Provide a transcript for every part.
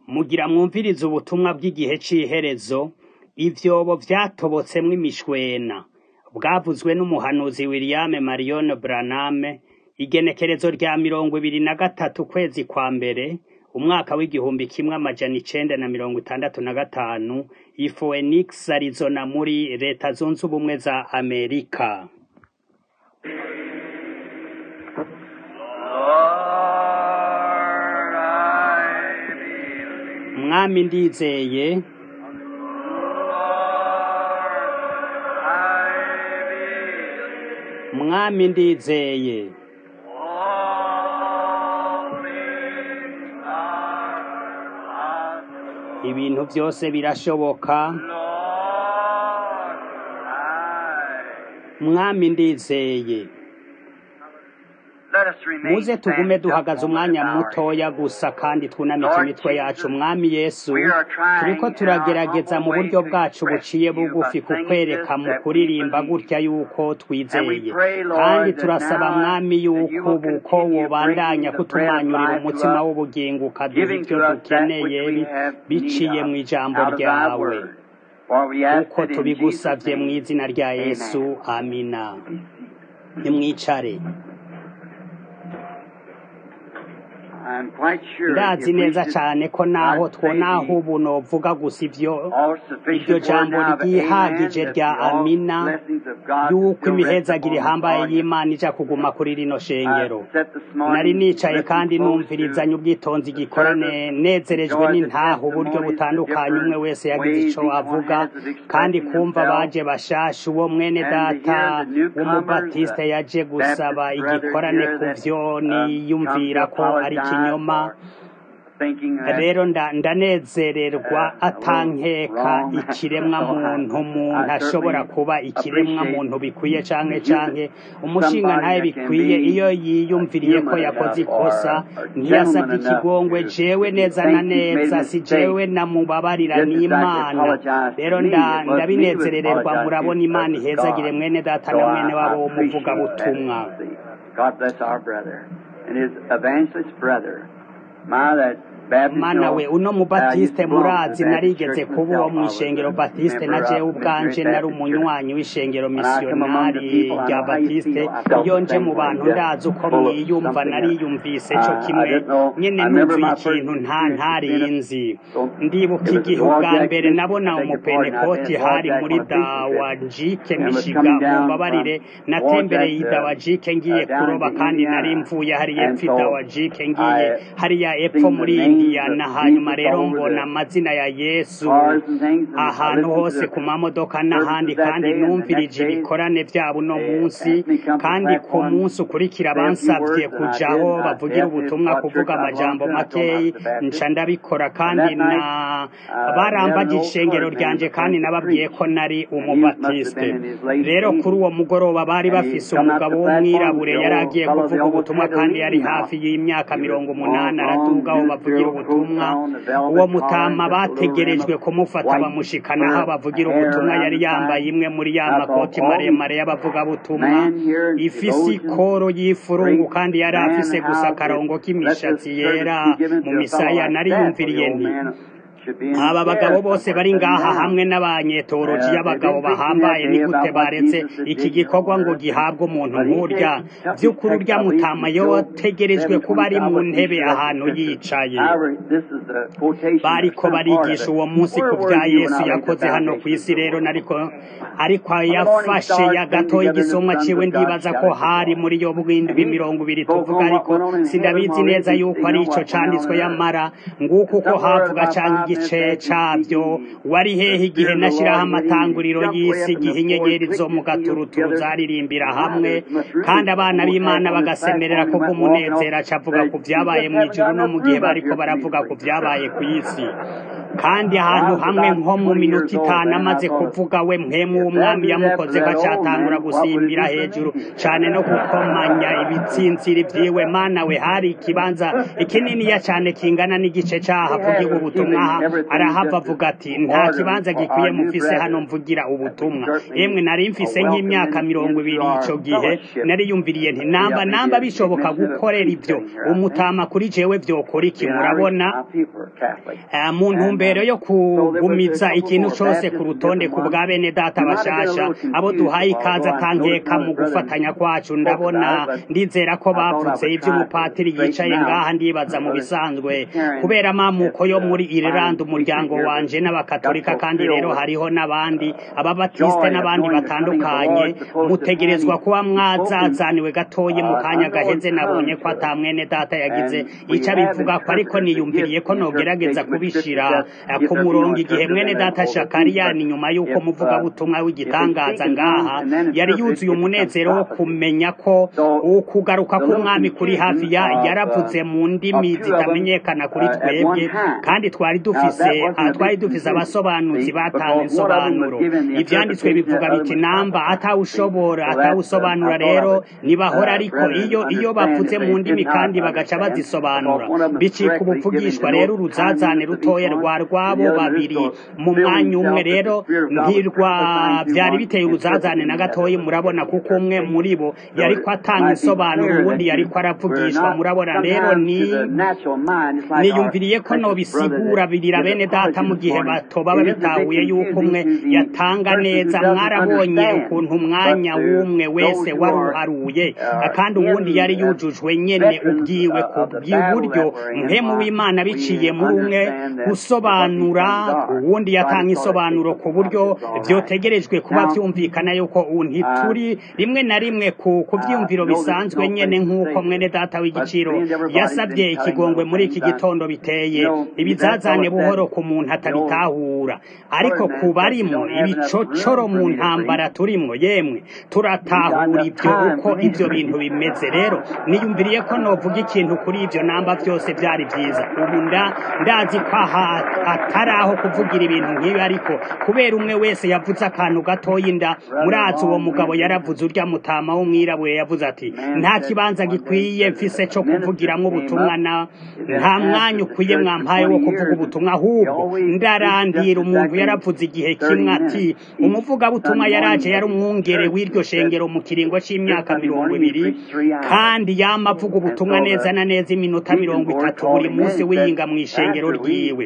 Mugira mwumvirize ubutumwa bw'igihe c'iherezo, ivyobo vyatobotsemwo imishwena, bwavuzwe n'umuhanuzi William Marion Branham, igenekerezo rya mirongo ibiri na gatatu ukwezi kwa mbere, umwaka w'igihumbi kimwe amajana icenda na mirongo itandatu na gatanu, i Phoenix, Arizona muri leta zunze ubumwe za Amerika. Lord, I believe. Mwami ndizeye, Lord, I believe. mwami ndizeye, All things are possible. ibintu vyose birashoboka, Lord, I mwami ndizeye. Let us remain muze tugume standing duhagaze just a moment umwanya in our mutoya gusa kandi twunamike Lord imitwe yacu Jesus, mwami yesu we are trying turiko in our turagerageza humble mu way buryo to bwacu express buciye to you bugufi by singing kukwereka this mu that we kuririmba believe. gutya yuko And we twizeye pray, Lord, kandi that turasaba now mwami that you yuko will ubu ko continue wobandanya bringing the bread of kutumanyurira life to umutima us, w'ubugingo ukaduha giving ivyo to us that dukeneye which we bi- have need biciye mu of ijambo out of thy ryawe word. For we ask kuko it in Jesus' tubigusavye mu name. izina rya yesu Amen. amina nimwicare I'm quite sure ndazi if we neza should cane ko naho not say twonaho the ubu novuga gusa ivyo all iryo sufficient word jambo now of ryihagije amen, that rya the all amina blessings of God yuko still rest imihezagiro upon this ihambaye audience. y'imana ija kuguma kuri rino shengero I sat this nari morning nicaye listening kandi close numvirizanye to ubwitonzi the gikorane service, nezerejwe enjoyed the n'intaho uburyo testimonies, the butandukanye umwe different wese yagize ways ico each one avuga has of kandi expressing kumva themselves, baje bashasha uwo mwene and to data hear the newcomers, w'umubatiste the yaje gusaba Baptist brothers igikorane here ku that vyo um, come niyumvira to ko ari apologize kinyoma for thinking that rero nda- ndanezererwa uh, a little atankeka wrong. ikiremwa so muntu I, umuntu I ashobora certainly kuba ikiremwa appreciate muntu bikwiye canke you canke umushinga somebody ntaye that can bikwiye be iyo yiyumviriye ko human yakoze enough or ikosa a gentleman ntiyasavye enough ikigongwe to jewe neza na think he's made neza a si jewe mistake namubabarira just as I could n'imana apologize to rero me. nda- It was me who ndabinezerererwa apologized to murabona you, imana but it was ihezagire God. mwene data So na I, mwene I wabo appreciate that. w'umuvugabutumwa See, God bless our brother and his evangelist brother. My, that Baptist, mana you we know, uno uh, used mubatiste to belong to murazi the Baptist narigeze church kuba uwo myself. I was mw'ishengero a batiste na member jewe of the ubwanje Great nari Baptist Church. umunywanyi w'ishengero When I come among the misiyonari people, I rya know how you batiste feel. I felt iyo the nje same mu way, bantu just ndazi uko full of mwiyumva something that nariyumvise co uh, I kimwe didn't know. nyene I remember nuzuye my first ikintu nta experience with Bennett. ntarinzi So ndibuka it was igihe at ubwa Warjack, mbere Michigan. nabona I beg your pardon. I've been umupenekoti at hari Warjack muri on a preaching trip dawajike and was mishiga coming down mumbabarire from natembereye Warjack to idawajike ngiye uh, down kuroba into kandi nari Indiana. mvuye hariya And epfo so idawajike ngiye I hariya epfo seen the muri names indiyana of hanyuma Jesus rero all over mbona the amazina ya yesu cars and things, and I ahantu listened to hose the ku mamodoka n'ahandi services that kandi day, and the next numvirije day ibikorane vyabo uno they munsi asked me to come to the kandi ku platform, munsi ukurikira say a few bansavye words, and I kujaho did. I, they bavugira asked me ubutumwa what church kuvuga I belonged amajambo to, and I told them I makeyi was a Baptist. nca ndabikora And kandi that na night, uh, we had barambaje an old ishengero colored man ryanje was kandi going to nababwiye preach, ko nari and he must have umubatiste been in his late rero kuri 80s, uwo mugoroba bari and he bafise come out umugabo the platform, w'umwirabure the yari old agiye fellow, they kuvuga almost ubutumwa had to kandi leave yari him now. hafi y'imyaka He was mirongo long, umunani araduga aho long, bavugira ministerial coat ubutumwa on, the uwo velvet collar, mutama and just a little rim bategerejwe of kumufata white bamushikana aho fur bavugira hair ubutumwa around yari the yambaye side. imwe muri ya I thought, makoti all these maremare y'abavugabutumwa man here, ifise theologians, ikoro y'ifurungu great kandi yari man, afise gusa how akarongo could let this k'imishatsi service yera be given mu to a fellow misaya like that, for nariyumviriye the old nti man should be in aba his bagabo chair bose somewhere bari sitting ngaha down. hamwe n'abanyetoloji Uh, they've y'abagabo been preaching bahambaye that ni day gute about what baretse Jesus had iki did here gikorwa on ngo earth. gihabwe umuntu But he nk'urya takes, took his vy'ukuri text, urya I believe, mutama from Job yotegerejwe kuba ari 7:25, mu what you ntebe should have ahantu the scripture. yicaye However, this is the quotation or bariko some part of barigisha it. uwo munsi Where ku were vya you when yesu I laid the yakoze hano foundation of kw'isi the rero world? nariko ariko When the morning yafashe stars ya sang gatoya together and the igisomwa sons ciwe of God ndibaza ko shouted for hari joy. muri yo And bw'indwi he mirongo ibiri spoke tuvuga on what ariko went on in heaven sindabizi while neza they yuko didn't ari know ico what went on canditswe on earth. yamara nguko And uko somewhere havuga about canke five minutes igice after he cavyo speaking, he, wari hehe the igihe Spirit of the nashiraho Lord hit him and he amatanguriro jumped way y'isi up in igihe the floor, inyenyeri clicked zo his mu heels gaturuturu together. zaririmbira My, hamwe there must really kandi abana almost b'imana half on this bagasemerera platform. He went walking kubw'umunezero off. aca avuga Said, ku you vyabaye just mw'ijuru haven't got no enough mu gihe room up bariko here for me to baravuga ku preach. vyabaye kw'isi kandi ahantu hamwe nko mu minota itanu amaze kuvuga we mpemu w'umwami yamukoze ko acatangura gusimbira hejuru cane no gukomanya ibitsintsiri vyiwe mana we hari ikibanza ikininiya cane kingana n'igice caha avugirwa ubutumwa aha arahava avuga ati nta kibanza gikwiye mufise hano mvugira ubutumwa emwe nari mfise nk'imyaka mirongo ibiri ico gihe nari yumviriye nti namba namba bishoboka gukorera ivyo umutama kuri jewe vyokora iki murabona Eh, mu ntumbero yo kugumiza ikintu cose ku rutonde ku bwa bene data bashasha abo duhaye ikaze atankeka mu gufatanya kwacu ndabona ndizera ko bavuze ivy'umupatiri yicaye ngaha ndibaza mu bisanzwe kubera amamuko yo muri Ireland umuryango wanje n'abakatolika kandi rero hariho n'abandi ababatiste n'abandi batandukanye mutegerezwa kuba mwazazaniwe gatoyi mu kanya gaheze nabonye ko ata mwene data yagize ico abivuga ko ariko niyumviriye ko nogerageza kubishira eh, ku murongo igihe mwene data shakariyani nyuma y'uko muvugabutumwa w'igitangaza ngaha yari yuzuye umunezero wo kumenya ko ukugaruka k'umwami kuri hafi ya yaravuze mu ndimi zitamenyekana kuri twebwe kandi twari dufise ah, twari dufise abasobanuzi batanga insobanuro ivyanditswe bivuga biti namba atawushobora atawusobanura rero nibahora ariko iyo iyo bavuze mu ndimi kandi bagaca bazisobanura bicika ubupfugishwa rero uruzazane rutoya rwa rwabo babiri mu mwanya umwe rero ntirwa vyari biteye uruzazane na gatoyi murabona kuko umwe muri bo yariko atanga insobanuro uwundi yariko aravugishwa murabona rero ni niyumviriye ko nobisigura birira bene data mu gihe batoba babitahuye yuko umwe yatanga neza mwarabonye ukuntu umwanya w'umwe wese wari uharuye kandi uwundi yari yujujwe nyene ubwiwe ku bw'iburyo mpemu w'imana biciye muri umwe gusobanura uwundi yatanga isobanuro ku buryo vyotegerejwe kuba vyumvikana yuko ubu ntituri rimwe na rimwe ku ku vyumviro bisanzwe nyene nk'uko mwene data w'igiciro yasabye ikigongwe muri iki gitondo biteye ibizazane buhoro ku muntu atabitahura ariko ku barimo ibicocoro mu ntambara turimwo yemwe turatahura ibyo uko ibyo bintu bimeze rero niyumviriye ko novuga ikintu kuri ibyo namba byose byari byiza ubu nda ndazi ko aha atari aho kuvugira ibintu nk'ibi ariko kubera umwe wese yavuze akantu gatoya inda murazi uwo mugabo yaravuze urya mutama w'umwirabure yavuze ati nta kibanza gikwiye mfise co kuvugiramwo ubutumwa na nta mwanya ukwiye mwampaye wo kuvuga ubutumwa ahubwo ndarandira umuntu yaravuze igihe kimwe ati umuvugabutumwa yaraje yari umwungere w'iryo shengero mu kiringo c'imyaka mirongo ibiri kandi yama avuga ubutumwa neza na neza iminota mirongo itatu buri munsi wiyinga mu ishengero ryiwe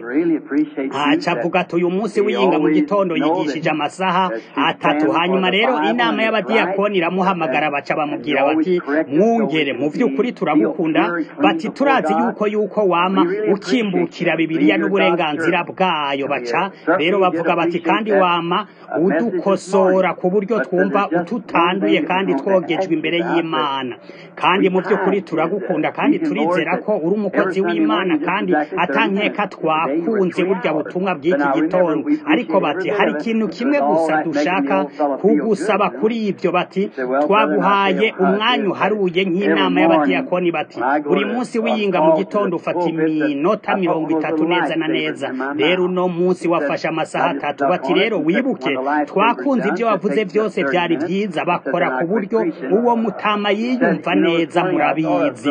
aca avuga ati uyu munsi wiyinga mu gitondo yigishije amasaha atatu hanyuma rero inama y'abadiyakoni iramuhamagara baca bamubwira bati mwungere mu vy'ukuri turagukunda bati turazi yuko yuko wama ukimbukira bibiliya n'uburenganzira bwayo baca rero bavuga bati kandi wama udukosora ku buryo twumva ututanduye kandi twogejwe imbere y'imana kandi mu by'ukuri turagukunda kandi turizera ko uri umukozi w'imana kandi atankeka twakunze burya butumwa bw'iki gitondo ariko bati hari ikintu kimwe gusa dushaka kugusaba kuri ibyo bati twaguhaye umwanya uharuye nk'inama y'abadiyakoni bati buri munsi wiyinga mu gitondo ufata iminota mirongo itatu neza na neza rero uno munsi wafashe amasaha atatu bati rero wibuke twakunze ibyo wavuze byose byari byiza bakora ku buryo uwo mutama yiyumva neza murabizi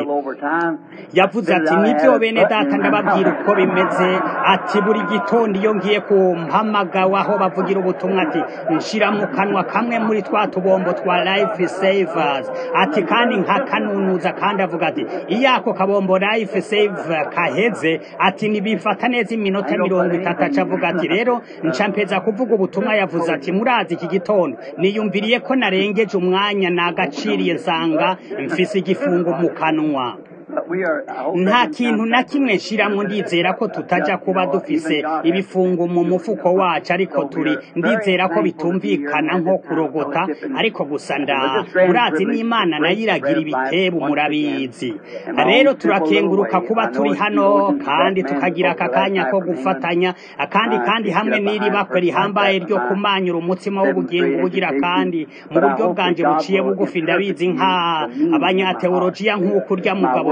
yavuze ati nibyo bene data ndababwira uko bimeze ati buri gitondo iyo ngiye ku mpamagawa aho bavugira ubutumwa ati nshira mu kanwa kamwe muri twa tubombo twa life savers ati kandi nkakanunuza kandi avuga ati iyo ako kabombo life save kaheze ati nibifata neza iminota mirongo itatu aca avuga ati rero nca mpeza kuvuga ubutumwa yavuze ati murazi iki gitondo niyumviriye ko narengeje umwanya nagaciriye nsanga mfise igifungo mu kanwa nta kintu na kimwe nshiramwo ndizera ko tutaja kuba dufise ibifungo mu mufuko wacu ariko turi ndizera ko bitumvikana nko kurogota ariko gusa nda murazi n'imana nayo iragira ibitebu murabizi rero turakenguruka kuba turi hano kandi tukagira aka kanya ko gufatanya kandi kandi hamwe n'iri bakwe rihambaye ryo kumanyura umutsima w'ubugingo bugira kandi mu buryo bwanje buciye bugufi ndabizi nka abanyateolojiya nk'uko urya mugabo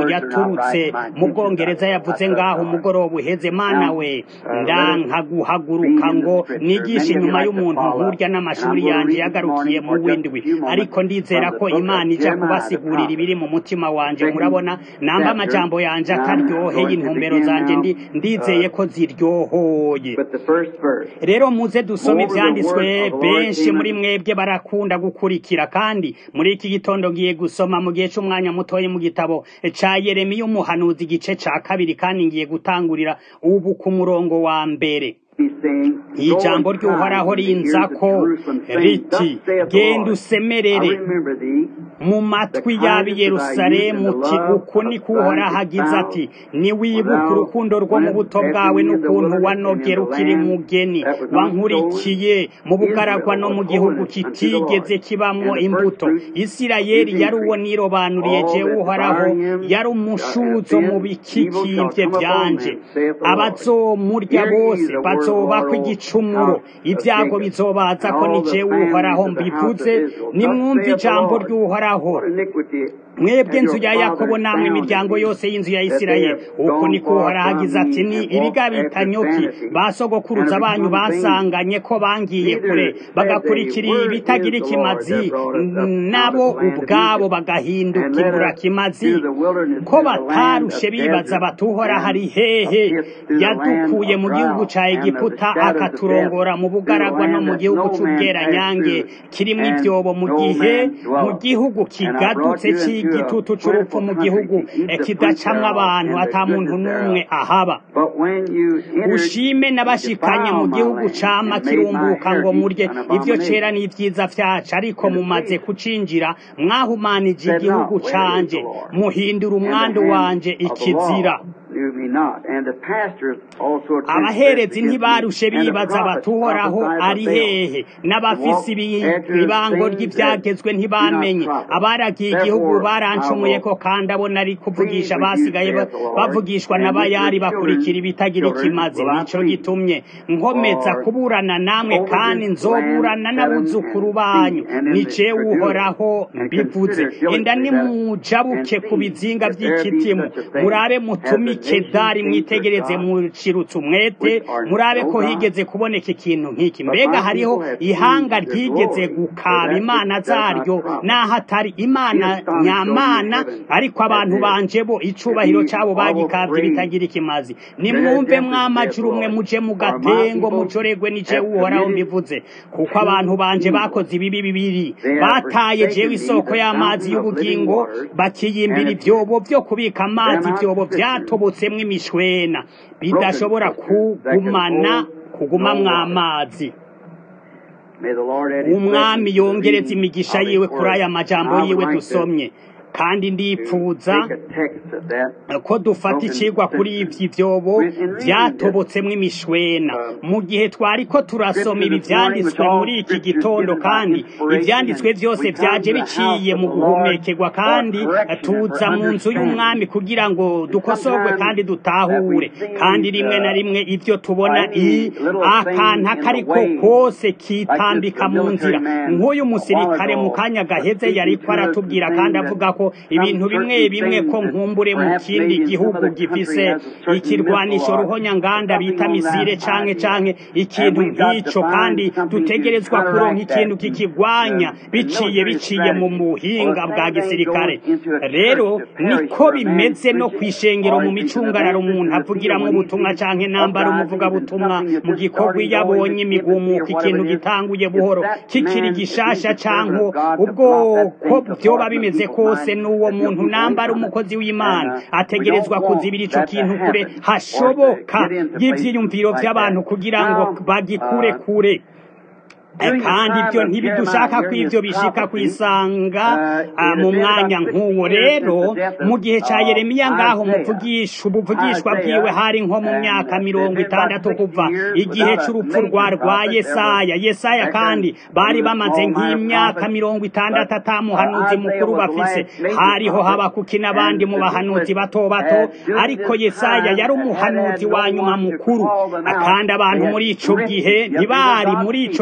yaturutse mu bwongereza yavuze ngaho umugoroba uheze mana we ndanka guhaguruka ngo nigishe inyuma y'umuntu nkurya n'amashuri yanjye yagarukiye mu windwi ariko ndizera ko imana ija kubasigurira ibiri mu mutima wanje murabona namba amajambo yanje ataryoheye intumbero zanje ndi ndizeye ko ziryohoye rero muze dusome ivyanditswe benshi muri mwebwe barakunda gukurikira kandi muri iki gitondo ngiye gusoma mu gihe c'umwanya mutoyi mu gitabo ca yeremiya umuhanuzi igice ca kabiri kandi ngiye gutangurira ubu ku murongo wa mbere ijambo ry'uhoraho rinzako riti genda usemerere mu matwi y'ab'i yerusalemu uti uku ni kuhoraho agize ati niwibuka urukundo rwo mu buto bwawe n'ukuntu wanogera ukiri mugeni wankurikiye mu bugaragwa no mu gihugu kitigeze kibamwo imbuto isirayeli yari uwo nirobanuriye jewe uhoraho yari umushuzo mu bikikimvye vyanje abazomurya bose bazobakwa igicumuro ibyago bizobaza ko ni jewe uhoraho mbivuze nimwumve ijambo ry'uhoraho mwebwe nzu ya yakobo namwe imiryango yose y'inzu ya isirayeli uku ni ko uhoraho agize ati ni ibigabita nyoki ba sogokuruza banyu basanganye ko bangiye kure bagakurikira ibitagira ikimazi nabo ubwabo bagahinduka imburakimazi ko batarushe bibaza batuhora hari hehe yadukuye mu gihugu ca egiputa akaturongora mu bugaragwa no mu gihugu c'ubweranyange kirimwo ivyobo mu gihe mu gihugu kigadutse c'igitutu c'urupfu mu gihugu kidacamwo abantu ata muntu n'umwe ahaba ushime n'abashikanye mu gihugu cama kirumbuka ngo murye ivyo cera n'ivyiza vyacu ariko mumaze kucinjira mwahumanije igihugu canje muhindura umwandu wanje ikizira abaherezi ntibarushe bibaza batuhoraho ari hehe n'abafise ibibango ry'ivyagezwe ntibamenye abaragiye igihugu barancumuye ko kandi abo nari kuvugisha basigaye bavugishwa n'abayari bakurikira ibitagira ikimazi nico gitumye nkomeza kuburana namwe kandi nzoburana n'abuzukuru banyu ni jewe uhoraho mbivuze enda nimujabuke ku bizinga vy'ikitimu murabe mutumike dari mwitegereze mucirutse umwete murabe ko higeze kuboneka ikintu nk'iki mbega hariho ihanga ryigeze gukaba imana zaryo n'aho atari imana nyamana ariko abantu banje bo icubahiro cabo bagikavye bitagira ikimazi nimwumve mwamajuru umwe muje mu gatengo mucoregwe nije uhoraho mbivuze kuko abantu banje bakoze ibibi bibiri bataye jewe isoko y'amazi y'ubugingo bakiyimbira ivyobo vyo kubika amazi ivyobo vyatobotsemwo imishwena bidashobora kugumana kugumamwo amazi umwami yongereza imigisha yiwe kuri aya majambo yiwe dusomye kandi ndipfuza ko dufata icigwa kuri ivyi vyobo vyatobotsemwo imishwena mu gihe twari ko turasoma ibi vyanditswe muri iki gitondo kandi ivyanditswe vyose vyaje biciye mu guhumekerwa kandi tuza mu nzu y'umwami kugira ngo dukosorwe kandi dutahure kandi rimwe na rimwe ivyo tubona i akantu akariko kose kitambika mu nzira nk'uyu musirikare mu kanya gaheze yariko aratubwira kandi avuga ko ibintu bimwe bimwe ko nkumbure mu kindi gihugu gifise ikirwanisho ruhonyanganda bita misire canke canke ikintu nk'ico kandi dutegerezwa kuronka ikintu kikigwanya biciye biciye mu buhinga bwa gisirikare rero niko bimeze no kwishengero mu micungararo umuntu avugiramwo ubutumwa canke nambara umuvugabutumwa mu gikorwa iyo abonye imigumuko ikintu gitanguye buhoro kikiri gishasha canke ubwoko vyoba bimeze kose n'uwo muntu nambara umukozi w'imana ategerezwa kuzibira ico kintu kure hashoboka y'ivyiyumviro vy'abantu kugira ngo bagikure kure kandi ibyo ntibidushaka ko ibyo bishika kwisanga mu mwanya nk'uwo rero mu gihe cya yeremiya ngaho muvugisha ubuvugishwa bwiwe hari nko mu myaka mirongo itandatu kuva igihe cy'urupfu rwa rwa yesaya yesaya kandi bari bamaze nk'imyaka mirongo itandatu atamuhanuzi mukuru bafise hariho habakuki n'abandi mu bahanuzi bato bato ariko yesaya yari umuhanuzi wa nyuma mukuru kandi abantu muri ico gihe ntibari muri ico gihe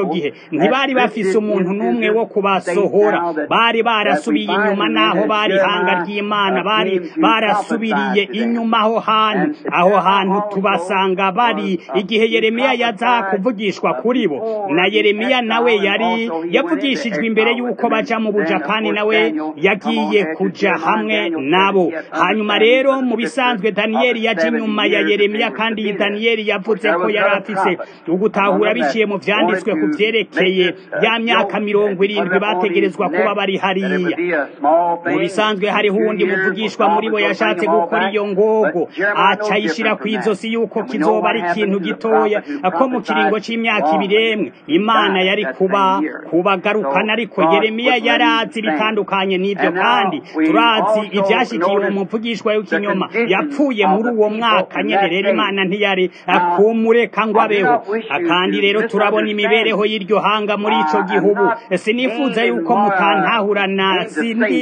ntibari bafise umuntu n'umwe wo kubasohora bari barasubiye inyuma n'aho bari ihanga ry'imana bari barasubiriye inyuma aho hantu aho hantu tubasanga bari igihe yeremiya yaza kuvugishwa kuri bo na yeremiya nawe yari yavugishijwe imbere y'uko baja mu bujapani nawe yagiye kuja hamwe nabo hanyuma rero mu bisanzwe daniyeli yaje inyuma ya yeremiya kandi iyi daniyeli yavuze ko yari afise ugutahura biciye mu vyanditswe ku vyerekeye ya myaka mirongo irindwi bategerezwa kuba bari hariya mu bisanzwe hariho uwundi muvugishwa muri bo yashatse gukora iyo ngogo aca yishira kw'izosi yuko kizoba ari ikintu gitoya ko mu kiringo c'imyaka ibiremwe imana yari kuba kubagarukana ariko yeremiya yari azi ibitandukanye n'ivyo kandi turazi ivyashikiye uwo muvugishwa w'ikinyoma yapfuye muri uwo mwaka nyene rero imana ntiyari kumureka ngo abeho kandi rero turabona imibereho y'iryo hanga muri ico gihugu sinifuza yuko mutantahurana sindi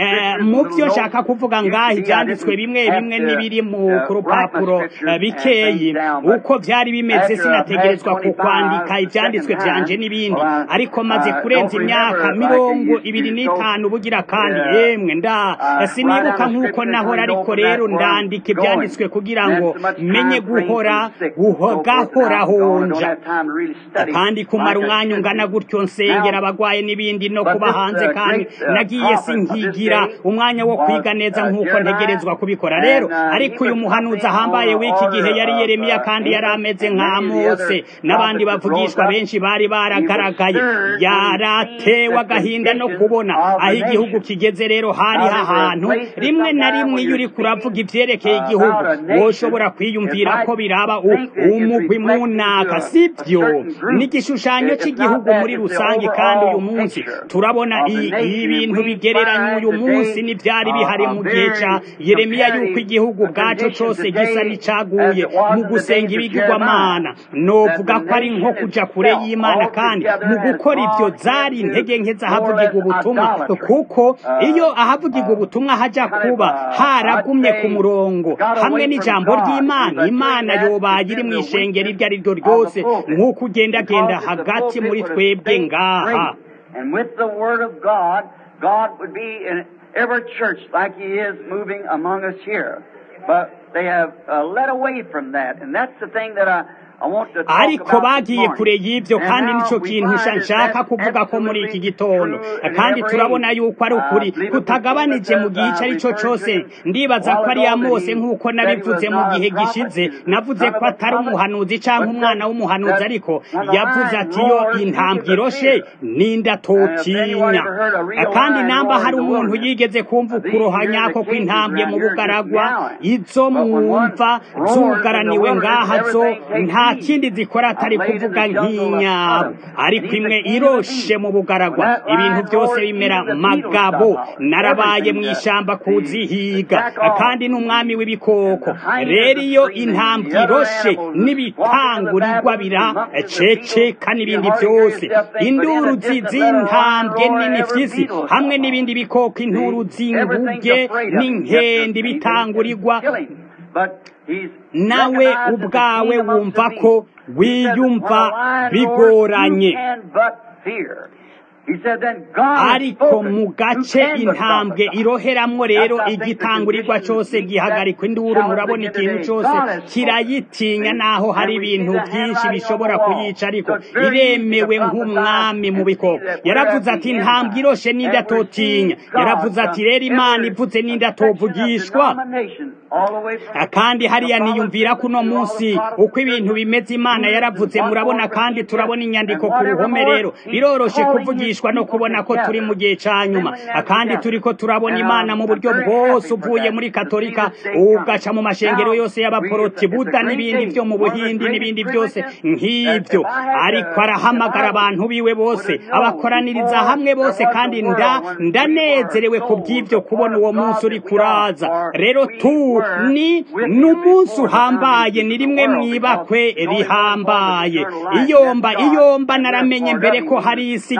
mu vyo nshaka kuvuga ngaha ivyanditswe bimwe bimwe n'ibiri mu ku rupapuro bikeyi uko vyari bimeze sinategerezwa ku kwandika ivyanditswe vyanje n'ibindi ariko maze kurenza imyaka mirongo ibiri n'itanu bugira kandi yemwe nda sinibuka nk'uko nahora ariko rero ndandika ivyanditswe kugira ngo menye guhora gahora honja kandi kumara umwanya ungana gutyo nsengera abagwaye n'ibindi no kuba hanze kandi nagiye sinkigira umwanya wo kwiga neza nk'uko ntegerezwa kubikora rero ariko uyu muhanuzi ahambaye w'iki gihe yari yeremiya kandi yari ameze nka mose n'abandi bavugishwa benshi bari baragaragaye yaratewe agahinda no kubona aho igihugu kigeze rero hari ahantu rimwe na rimwe iyo uri kuravuga ivyerekeye igihugu woshobora kwiyumvira ko biraba umugwi munaka sivyo ni igishushanyo cy'igihugu muri rusange kandi uyu munsi turabona ibintu bigereranya uyu munsi n'ivyari bihari mu gihe ca yeremiya yuko igihugu bwaco cose gisa n'icaguye mu gusenga ibigirwamana novuga ko ari nko kuja kure y'imana kandi mu gukora ivyo zari intege nke z'ahavugirwa ubutumwa kuko iyo ahavugirwa ubutumwa haja kuba haragumye ku murongo hamwe n'ijambo ry'imana imana yobaye iri mw'ishengero iryo ari ryo ryose nk'uko ugendagenda hagati muri twebwe ngaha And with the Word of God, God would be in every church like He is moving among us here. But they have uh, led away from that, and that's the thing that I. ariko bagiye kure y'ibyo kandi nicyo kintu nshaka kuvuga ko muri iki gitondo kandi turabona yuko ari ukuri kutagabanije mu gihe icyo ari cyo cyose ndibaza ko ari mose nk'uko nabivuze mu gihe gishize navuze ko atari umuhanuzi cyangwa umwana w'umuhanuzi ariko yavuze ati yo intambwe iroshe n'inda totinya kandi namba hari umuntu yigeze kumva ukurohanya ko kw'intambwe mu bugaragwa izo mwumva zugaraniwe ngaha zo nta kindi zikora atari kuvuga nk'inyabo ariko imwe iroshe mu bugaragwa ibintu byose bimera magabo narabaye mu ishyamba kuzihiga kandi n'umwami w'ibikoko rero iyo intambwe iroshe n'ibitangurirwa biraceceka n'ibindi byose induru z'intambwe nini fyizi hamwe n'ibindi bikoko inturu z'inguge n'inkende bitangurirwa nawe ubwawe wumva ko wiyumva bigoranye ariko mu gace intambwe iroheramwo rero igitangurirwa cyose gihagarikwa induru murabona ikintu cyose kirayitinya naho hari ibintu byinshi bishobora kuyica ariko iremewe nk'umwami mu bikoko yaravuze ati intambwe iroshe n'indatotinya yaravuze ati rero imana ivuze n'indatovugishwa kandi hariya niyumvira ko uno munsi uko ibintu bimeze imana yaravuze murabona kandi turabona inyandiko ku ruhome rero biroroshe kuvugishwa no kubona ko turi mu gihe cya nyuma kandi turi ko turabona imana mu buryo bwose uvuye muri katolika ugaca mu mashengero yose y'abaporoti buda n'ibindi byo mu buhindi n'ibindi byose nk'ibyo ariko arahamagara abantu biwe bose abakoraniriza hamwe bose kandi nda ndanezerewe ku bw'ibyo kubona uwo munsi uri kuraza rero tu ni n'umunsi uhambaye ni rimwe mwibakwe rihambaye iyomba iyomba naramenye mbere ko hari isi igihe twa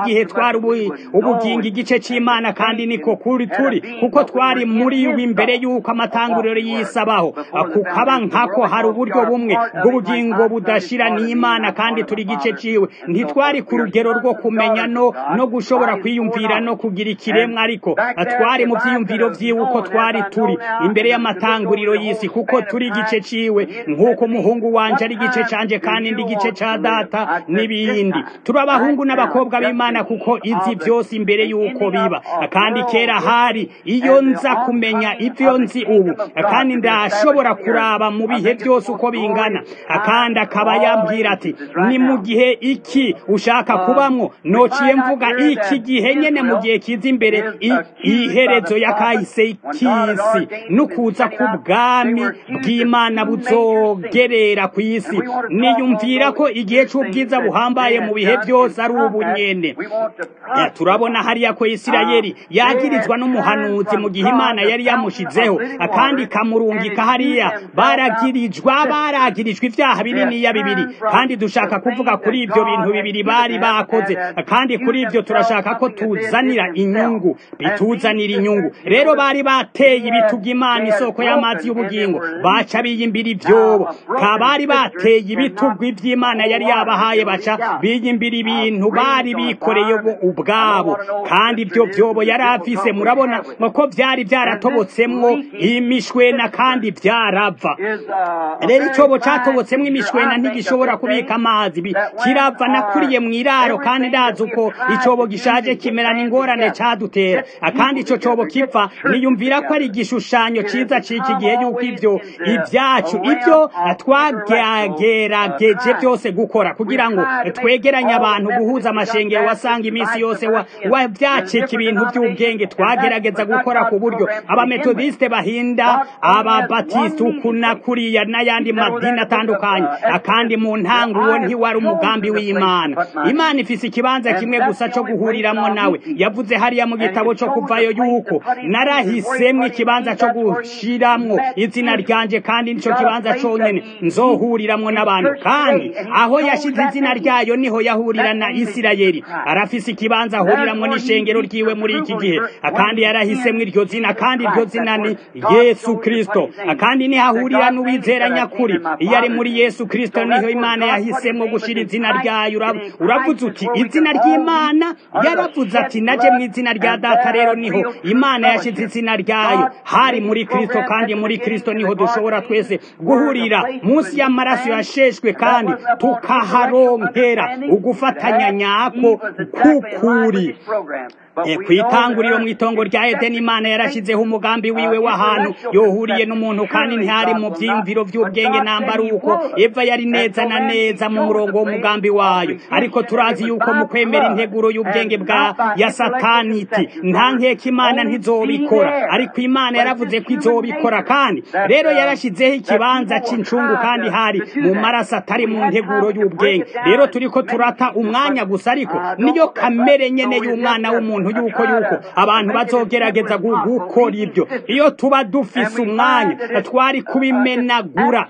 twari ubugingo igice c'imana kandi niko kuri turi kuko twari muri yo imbere y'uko amatanguriro yisabaho kukaba nkako hari uburyo bumwe bw'ubugingo budashira n'imana kandi turi igice ciwe ntitwari ku rugero rwo kumenya no no gushobora kwiyumvira no kugira ikiremwa ariko twari mu vyiyumviro vyiwe uko twari turi imbere y'amatanguriro y'isi kuko turi igice ciwe nk'uko umuhungu wanje ari igice canje kandi ndi igice ca data n'ibindi turi abahungu n'abakobwa b'imana kuko izi vyose imbere y'uko biba kandi kera hari iyo nza kumenya ivyo nzi ubu kandi ndashobora kuraba mu bihe byose uko bingana kandi akaba yambwira ati ni mu gihe iki ushaka kubamwo nociye mvuga iki gihe nyene mu gihe kiza imbere iherezo ya kahise k'isi n'ukuza k'ubwami bw'imana buzogerera ku isi niyumvira ko igihe c'ubwiza buhambaye mu bihe byose ari ubu nyene turabona hariya ko isirayeli yagirizwa n'umuhanuzi mu gihe imana yari yamushizeho kandi ikamurungika hariya baragirijwa baragirijwe ibyaha bininiya bibiri kandi dushaka kuvuga kuri ibyo bintu bibiri bari bakoze kandi kuri ibyo turashaka ko tuzanira inyungu bituzanira inyungu rero bari bateye ibituga imana isoko y'amazi y'ubugingo baca biyimbira ibyobo kabari bateye ibitugu iby'imana yari yabahaye baca biyimbira ibintu bari bikoreye ubwabo kandi ibyo byobo yari afise murabona ko byari byaratobotsemwo imishwena kandi byarava rero icyobo catobotsemwo imishwena ntigishobora kubika amazi kirava nakuriye mu iraro kandi ndazi uko icyobo gishaje kimerana ingorane cadutera kandi ico cobo kiva niyumvira ko ari igishushanyo ciza c'iki gihe yuko ivyo ibyacu ibyo twagerageje byose gukora kugira ngo twegeranye abantu guhuza amashengero wasanga iminsi yose wa byacika ibintu by'ubwenge twagerageza gukora ku buryo abametodiste bahinda ababatiste uku na kuriya n'ayandi madini atandukanye akandi mu ntango uwo ntiwari umugambi w'imana imana ifise ikibanza kimwe gusa co guhuriramwo nawe yavuze hariya mu gitabo co kuvayo yuko narahisemwo ikibanza co gushiramwo izina ryanje kandi nico kibanza conyene nzohuriramwo n'abantu kandi aho yashize izina ryayo niho yahurira na isirayeli arafise ikibanza ahuriramwo n'ishengero ryiwe muri iki gihe kandi yarahisemwo iryo zina kandi iryo zina ni yesu kristo kandi niho ahurira n'uwizera nyakuri iyo ari muri yesu kristo niho imana yahisemwo gushira izina ryayo uravuze uti izina ry'imana yaravuze ati naje mu izina rya data rero niho imana yashize izina ryayo hari muri kristo kandi muri kristo niho dushobora twese guhurira munsi y'amaraso yasheshwe kandi tukaharonkera ugufatanya nyako kukuri ku itanguriro mu itongo rya edeni imana yarashyizeho umugambi wiwe w'ahantu yohuriye n'umuntu kandi ntihari mu byiyumviro by'ubwenge nambara uko eva yari neza na neza mu murongo w'umugambi wayo ariko turazi yuko mu kwemera integuro y'ubwenge bwa ya sataniti nta nkeka imana ntizobikora ariko imana yaravuze ko izobikora kandi rero yarashyizeho ikibanza cy'incungu kandi hari mu maraso atari mu nteguro y'ubwenge rero turi ko turata umwanya gusa ariko niyo kamere nyene y'umwana w'umuntu yuko yuko abantu bazogerageza gukora ibyo iyo tuba dufise umwanya twari kubimenagura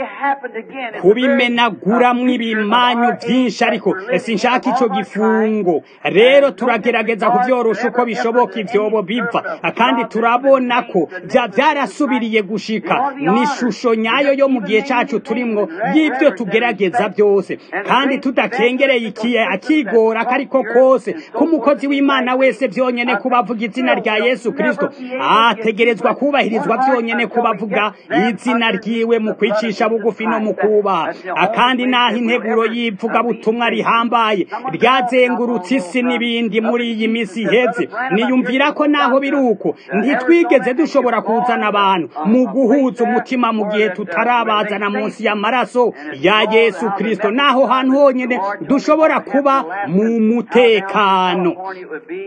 kubimenaguramwo ibimanyu byinshi ariko sinshaka ico gifungo rero turagerageza kuvyorosha uko bishoboka ivyobo biva kandi turabona ko vyarasubiriye gushika ni ishusho nyayo yo mu gihe cacu turimwo y'ivyo tugerageza byose kandi tudakengereye ikiye akigora kariko kose k'umukozi w'imana wese vyonyene kubavuga izina rya yesu kristo ategerezwa kubahirizwa vyonyene kubavuga izina ryiwe mu kwicisha bugufi no mu kubaha akandi naho integuro y'ivugabutumwa rihambaye ryazengurutse isi n'ibindi muri iyi misi iheze niyumvira ko naho biri uko ntitwigeze dushobora kuzana abantu mu guhuza umutima mu gihe tutarabazana munsi y'amaraso ya yesu kristo naho hantu honyene dushobora kuba mu mutekano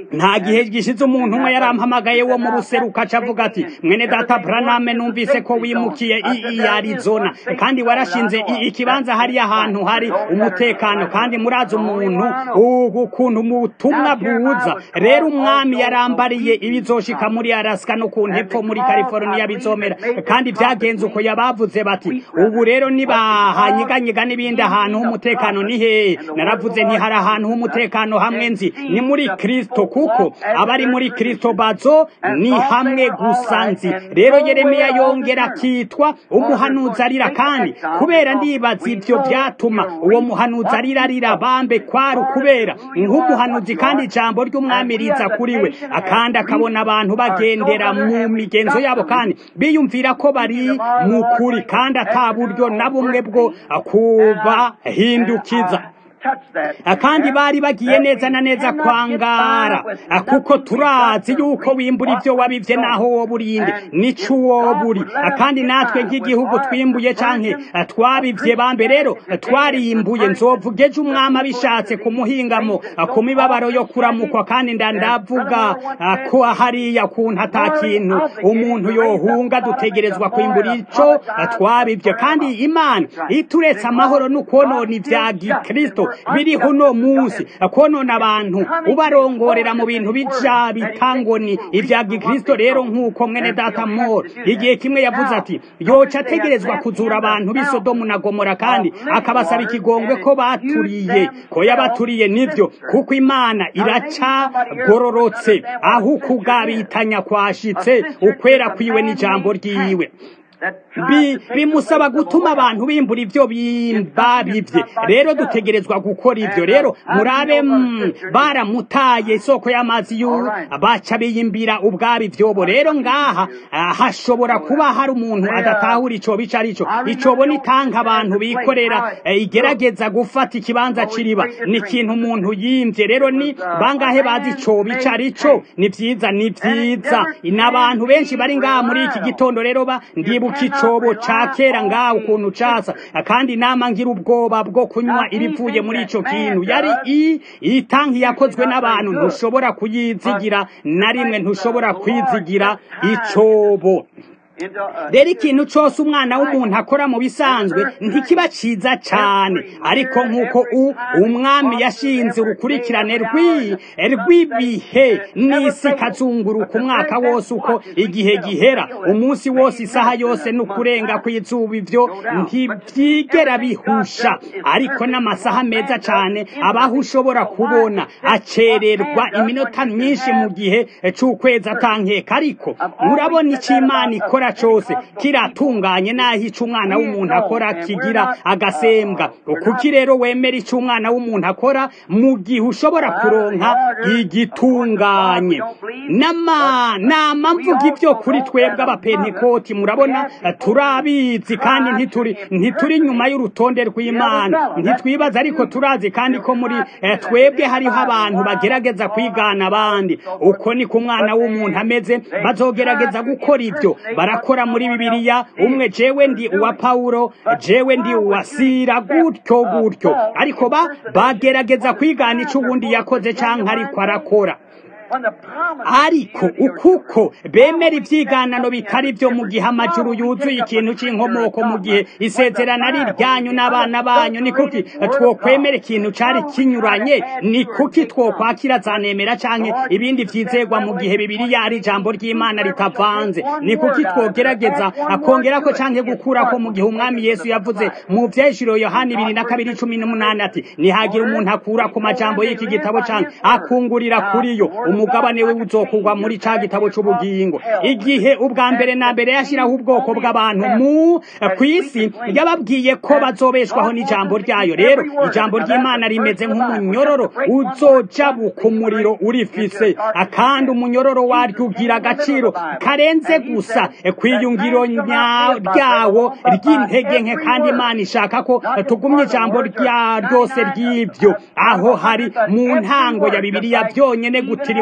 nta gihe gishize umuntu umwe yarampamagaye wo mu buseruka aca avuga ati mwene data braname numvise ko wimukiye i arizona kandi warashinze ikibanza hariya ahantu hari umutekano kandi murazi umuntu ukuntu ubutumwa buza rero umwami yarambariye ibizoshika muri araska no ku ntepfo muri california bizomera kandi byagenze uko yabavuze bati ubu rero nibahanyiganyiga n'ibindi ahantu h'umutekano ni hehe naravuze nti hari ahantu h'umutekano hamwe nzi ni muri kristo kuko abari muri kristo bazo ni hamwe gusa nzi rero yeremiya yongera akitwa umuhanuzi arira kandi kubera ndibaza ibyo byatuma uwo muhanuzi arira arira bambe kwari ukubera nk'umuhanuzi kandi ijambo ry'umwami riza kuri we akandi akabona abantu bagendera mu migenzo yabo kandi biyumvira ko bari mu kuri kandi ata buryo na bumwe bwo kubahindukiza kandi bari bagiye neza na neza kwangara kuko turazi yuko wimbura ibyo wabibye naho wowe urinde nico uwo buri kandi natwe nk'igihugu twimbuye canke twabivye bambe rero twarimbuye nzovuga ejo umwami abishatse ku muhingamo ku mibabaro yo kuramukwa kandi ndandavuga ko hariya kuntu ata kintu umuntu yohunga dutegerezwa kwimbura ico twabivye kandi imana ituretse amahoro n'ukwonona ivya gikristo biriho uno munsi konona abantu ubarongorera mu bintu bija bitangoni ibya gikristo rero nk'uko mwene data moro igihe kimwe yavuze ati yoca ategerezwa kuzura abantu b'isodomu na gomora kandi akabasaba ikigongwe ko baturiye ko yabaturiye nivyo kuko imana iracagororotse aho ukugabitanya kwashitse ukwera kwiwe n'ijambo ryiwe bimusaba gutuma abantu bimbura ibyo babibye rero dutegerezwa gukora ibyo rero murabe baramutaye isoko y'amazi y'uru baca biyimbira ubwabo ibyobo rero ngaha hashobora kuba hari umuntu adatahura icyobo icyo ari cyo icyobo ni tanka abantu bikorera igerageza gufata ikibanza kiriba ni ikintu umuntu yimbye rero ni bangahe bazi icyobo icyo ari cyo ni byiza ni byiza n'abantu benshi bari ngaha muri iki gitondo rero ndibuka icobo ca kera ngaho ukuntu casa kandi nama ngira ubwoba bwo kunywa ibivuye muri ico kintu yari i itanki yakozwe n'abantu ntushobora kuyizigira na rimwe ntushobora kwizigira icobo rero ikintu cyose umwana w'umuntu akora mu bisanzwe ntikiba cyiza cyane ariko nk'uko umwami yashinze urukurikirane rw'ibihe n'isi ikazunguruka umwaka wose uko igihe gihera umunsi wose isaha yose n'ukurenga kw'izuba ibyo ntibyigera bihusha ariko n'amasaha meza cyane abaho ushobora kubona acererwa iminota myinshi mu gihe cy'ukwezi atankeka ariko murabona icyo imana ikora cyose kiratunganye naho icyo umwana w'umuntu akora kigira agasembwa kuki rero wemera icyo umwana w'umuntu akora mu gihe ushobora kuronka igitunganye nama mvuga ibyo kuri twebwe abapentekoti murabona turabizi kandi ntituri ntituri nyuma y'urutonde rw'imana ntitwibaza ariko turazi kandi ko muri twebwe hariho abantu bagerageza kwigana abandi uko ni ku mwana w'umuntu ameze bazogerageza gukora ibyo barakora muri bibiliya umwe jewe ndi uwa pawulo jewe ndi uwa sira gutyo gutyo ariko ba bagerageza kwigana icyo ubundi yakoze cyangwa ariko arakora ariko ukuko bemera ibyiganano bitari byo mu gihe amajuru yuzuye ikintu cy'inkomoko mu gihe isezerano ari iryanyu n'abana banyu ni kuki twokwemera ikintu cyari kinyuranye ni kuki twokwakira zanemera cyangwa ibindi byizegwa mu gihe bibiriya ari ijambo ry'imana ritavanze ni kuki twogerageza akongera ko cyangwa gukura ko mu gihe umwami yesu yavuze mu byejiro yohani ibiri na kabiri cumi n'umunani ati nihagira umuntu akura ku majambo y'iki gitabo cyangwa akungurira kuri yo umugabane we uzokugwa muri ca gitabo c'ubugingo igihe ubwa mbere na mbere yashiraho ubwoko bw'abantu mu kw'isi yababwiye ko bazobeshwaho n'ijambo ryayo rero ijambo ry'imana rimeze nk'umunyororo uzojabuka umuriro urifise kandi umunyororo waryo ugira agaciro karenze gusa kwiyungiro ryawo ry'intege nke kandi imana ishaka ko tugumye ijambo rya ryose ry'ibyo aho hari mu ntango ya bibiliya byonyene gutira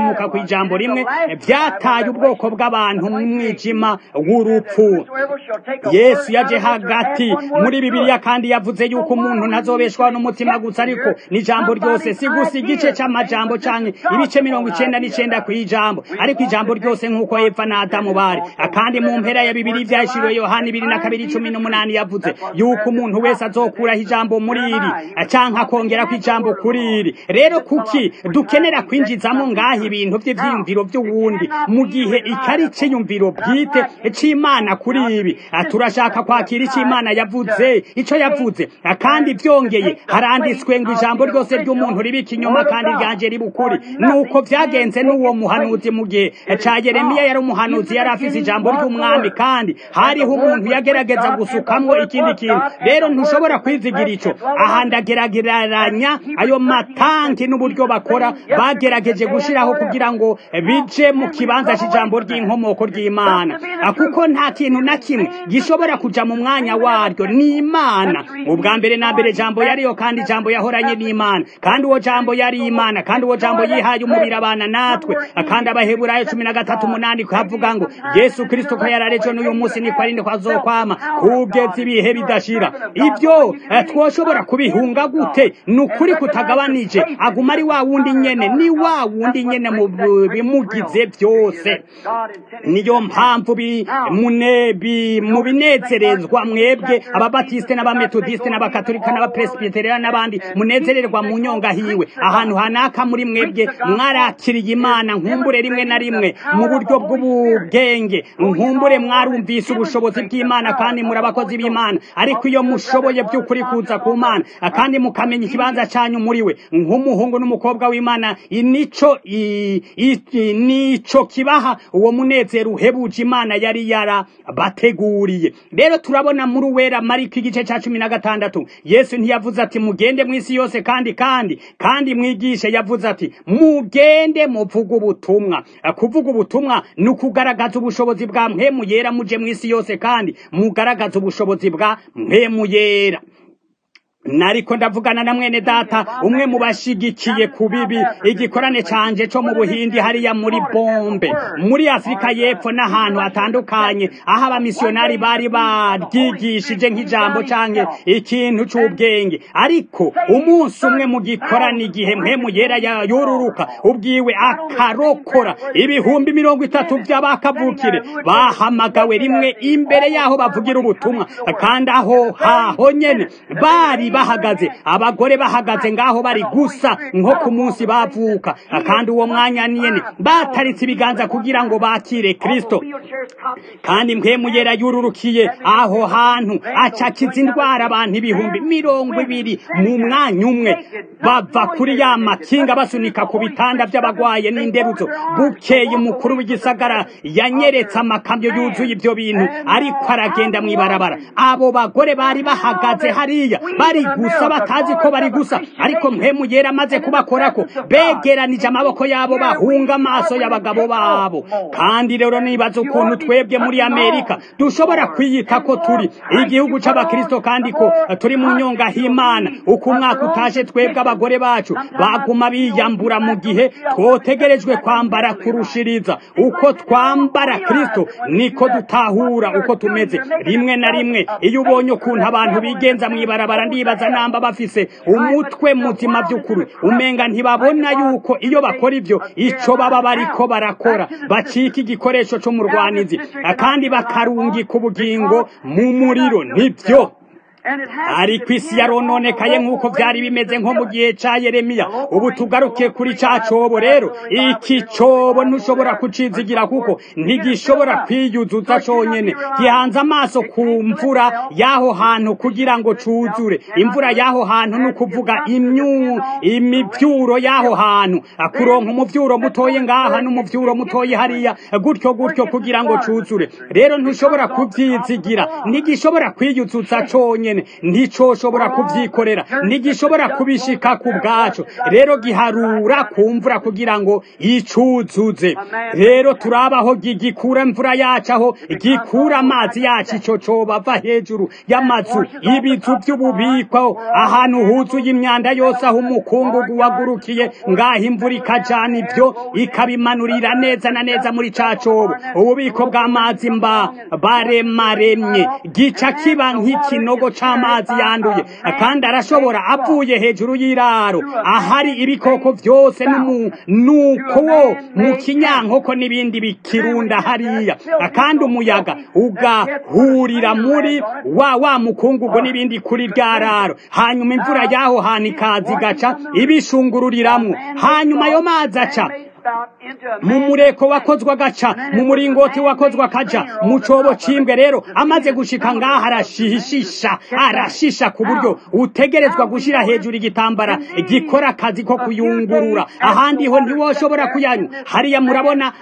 kugumuka ku ijambo rimwe byataye ubwoko bw'abantu mu mwijima w'urupfu yesu yaje hagati muri bibiliya kandi yavuze yuko umuntu ntazobeshwaho n'umutima gusa ariko n'ijambo ryose si gusa igice c'amajambo canke ibice mirongo icenda n'icenda kw'ijambo ariko ijambo ryose nk'uko eva na adamu bari kandi mu mpera ya bibiri vyahishuriwe yohana ibiri na kabiri cumi n'umunani yavuze yuko umuntu wese azokuraho ijambo muri iri canke akongerako ijambo kuri iri rero kuki dukenera kwinjizamo ngaho ibintu vy'ivyiyumviro vy'uwundi mu gihe ikari iciyumviro bwite c'imana kuri ibi turashaka kwakira ico imana yavuze ico yavuze kandi vyongeye haranditswe ngo ijambo ryose ry'umuntu ribika inyuma kandi ryanje riba ukuri nuko vyagenze n'uwo muhanuzi mu gihe ca yeremiya yari umuhanuzi yari afise ijambo ry'umwami kandi hariho umuntu yagerageza gusukamwo ikindi kintu rero ntushobora kwizigira ico aha ndagerageranya ayo matanki n'uburyo bakora bagerageje gushiraho kugira ngo bije mu kibanza c'ijambo ry'inkomoko ry'imana kuko nta kintu na kimwe gishobora kuja mu mwanya waryo ni imana ubwa mbere na mbere jambo yariyo kandi jambo yahoranye n'imana kandi uwo jambo yari imana kandi uwo jambo yihaye umubiri abana natwe kandi abaheburayo cumi na gatatu umunani havuga ngo yesu kristo ko yararejo n'uyu munsi niko ari ndiko azokwama kugeza ibihe bidashira ibyo twoshobora kubihunga gute ni ukuri kutagabanije aguma ari wa wundi nyene ni wa wundi nyene mu bimugize byose niyo mpamvu mu binezerezwa mwebwe ababatisite n'abametodisite n'abakatolika n'abapresbiteria n'abandi munezererwa mu nyonga hiwe ahantu hanaka muri mwebwe mwarakiriye imana nkumbure rimwe na rimwe mu buryo bw'ubugenge nkumbure mwarumvise ubushobozi bw'imana kandi muri abakozi b'imana ariko iyo mushoboye by'ukuri kuza ku mana kandi mukamenya ikibanza cyanyu muri we nk'umuhungu n'umukobwa w'imana nico nico kibaha uwo munezero uhebuje imana yari yarabateguriye rero turabona muri uwera mariko igice cya cumi na gatandatu yesu ntiyavuze ati mugende mu isi yose kandi kandi kandi mwigishe yavuze ati mugende muvuga ubutumwa kuvuga ubutumwa ni ukugaragaza ubushobozi bwa mpemu yera muje mu isi yose kandi mugaragaza ubushobozi bwa mpemu yera nariko ndavugana na mwene data umwe mu bashigikiye ku bibi igikorane canje co mu buhindi hariya muri bombe muri afurika y'epfo n'ahantu hatandukanye aho abamisiyonari bari baryigishije nk'ijambo canke ikintu c'ubwenge ariko umunsi umwe mu gikorane igihe mpemu yera yururuka ubwiwe akarokora ibihumbi mirongo itatu vy'abakavukire bahamagawe rimwe imbere y'aho bavugira ubutumwa kandi aho haho nyene bari bahagaze abagore bahagaze ngaho bari gusa nko ku munsi bavuka kandi uwo mwanya nyene bataritse ibiganza kugira ngo bakire kristo kandi mpemu yera yururukiye aho hantu acakiza indwara abantu ibihumbi mirongo ibiri mu mwanya umwe bava kuri ya makinga basunika ku bitanda by'abagwaye n'inderuzo bukeye umukuru w'igisagara yanyeretse amakamyo yuzuye ibyo bintu ariko aragenda mw'ibarabara abo bagore bari bahagaze hariya bari gusa batazi ko bari gusa ariko mpemu yera amaze kubakorako begeranije amaboko yabo bahunga amaso y'abagabo babo kandi rero nibaza ukuntu twebwe muri amerika dushobora kwiyita ko turi igihugu c'abakristo kandi ko turi mu nyonga h'imana uko umwaka utaje twebwe abagore bacu baguma biyambura mu gihe twotegerejwe kwambara kurushiriza uko twambara kristo niko dutahura uko tumeze rimwe na rimwe iyo ubonye ukuntu abantu bigenza mw'ibarabara ndibaza namba bafise umutwe muzima by'ukuri umenga ntibabona yuko iyo bakora ibyo ico baba bariko barakora bacika igikoresho c'umurwanizi kandi bakarungika ubugingo mu muriro nibyo ariko isi yarononekaye nk'uko byari bimeze nko mu gihe ca yeremiya ubu tugaruke kuri ca cobo rero iki cobo ntushobora kucizigira kuko ntigishobora kwiyuzuza conyene gihanze amaso ku mvura y'aho hantu kugira ngo cuzure imvura y'aho hantu ni ukuvuga imyu imivyuro y'aho hantu kuronka umuvyuro mutoye ngaha n'umuvyuro mutoye hariya gutyo gutyo kugira ngo cuzure rero ntushobora kuvyizigira ntigishobora kwiyuzuza conyene conyene nticoshobora kuvyikorera ntigishobora kubishika ku bwaco rero giharura ku mvura kugira ngo icuzuze rero turabaho gikura imvura yacu aho gikura amazi yacu ico coba ava hejuru y'amazu ibizu vy'ububiko ahantu huzuye imyanda yose aho umukungugu wagurukiye ngaho imvura ikajana ivyo ikabimanurira neza na neza muri ca cobo ububiko bw'amazi mba baremaremye gica kiba nk'ikinogo c'amazi yanduye kandi arashobora avuye hejuru y'iraro ahari ibikoko vyose n'umunuko wo mu kinyankoko n'ibindi bikirunda hariya kandi umuyaga ugahurira muri wa wa mukungugu n'ibindi kuri rya raro hanyuma imvura yaho hantu ikaza igaca ibishungururiramwo hanyuma ayo mazi aca mu mureko wakozwe agaca mu muringoti wakozwe akaja mu cobo cimbwe rero amaze gushika ngaha arashishisha arashisha ku buryo utegerezwa gushira hejuru igitambara gikora akazi ko kuyungurura ahandi ho ntiwoshobora kuyanywa hariya murabona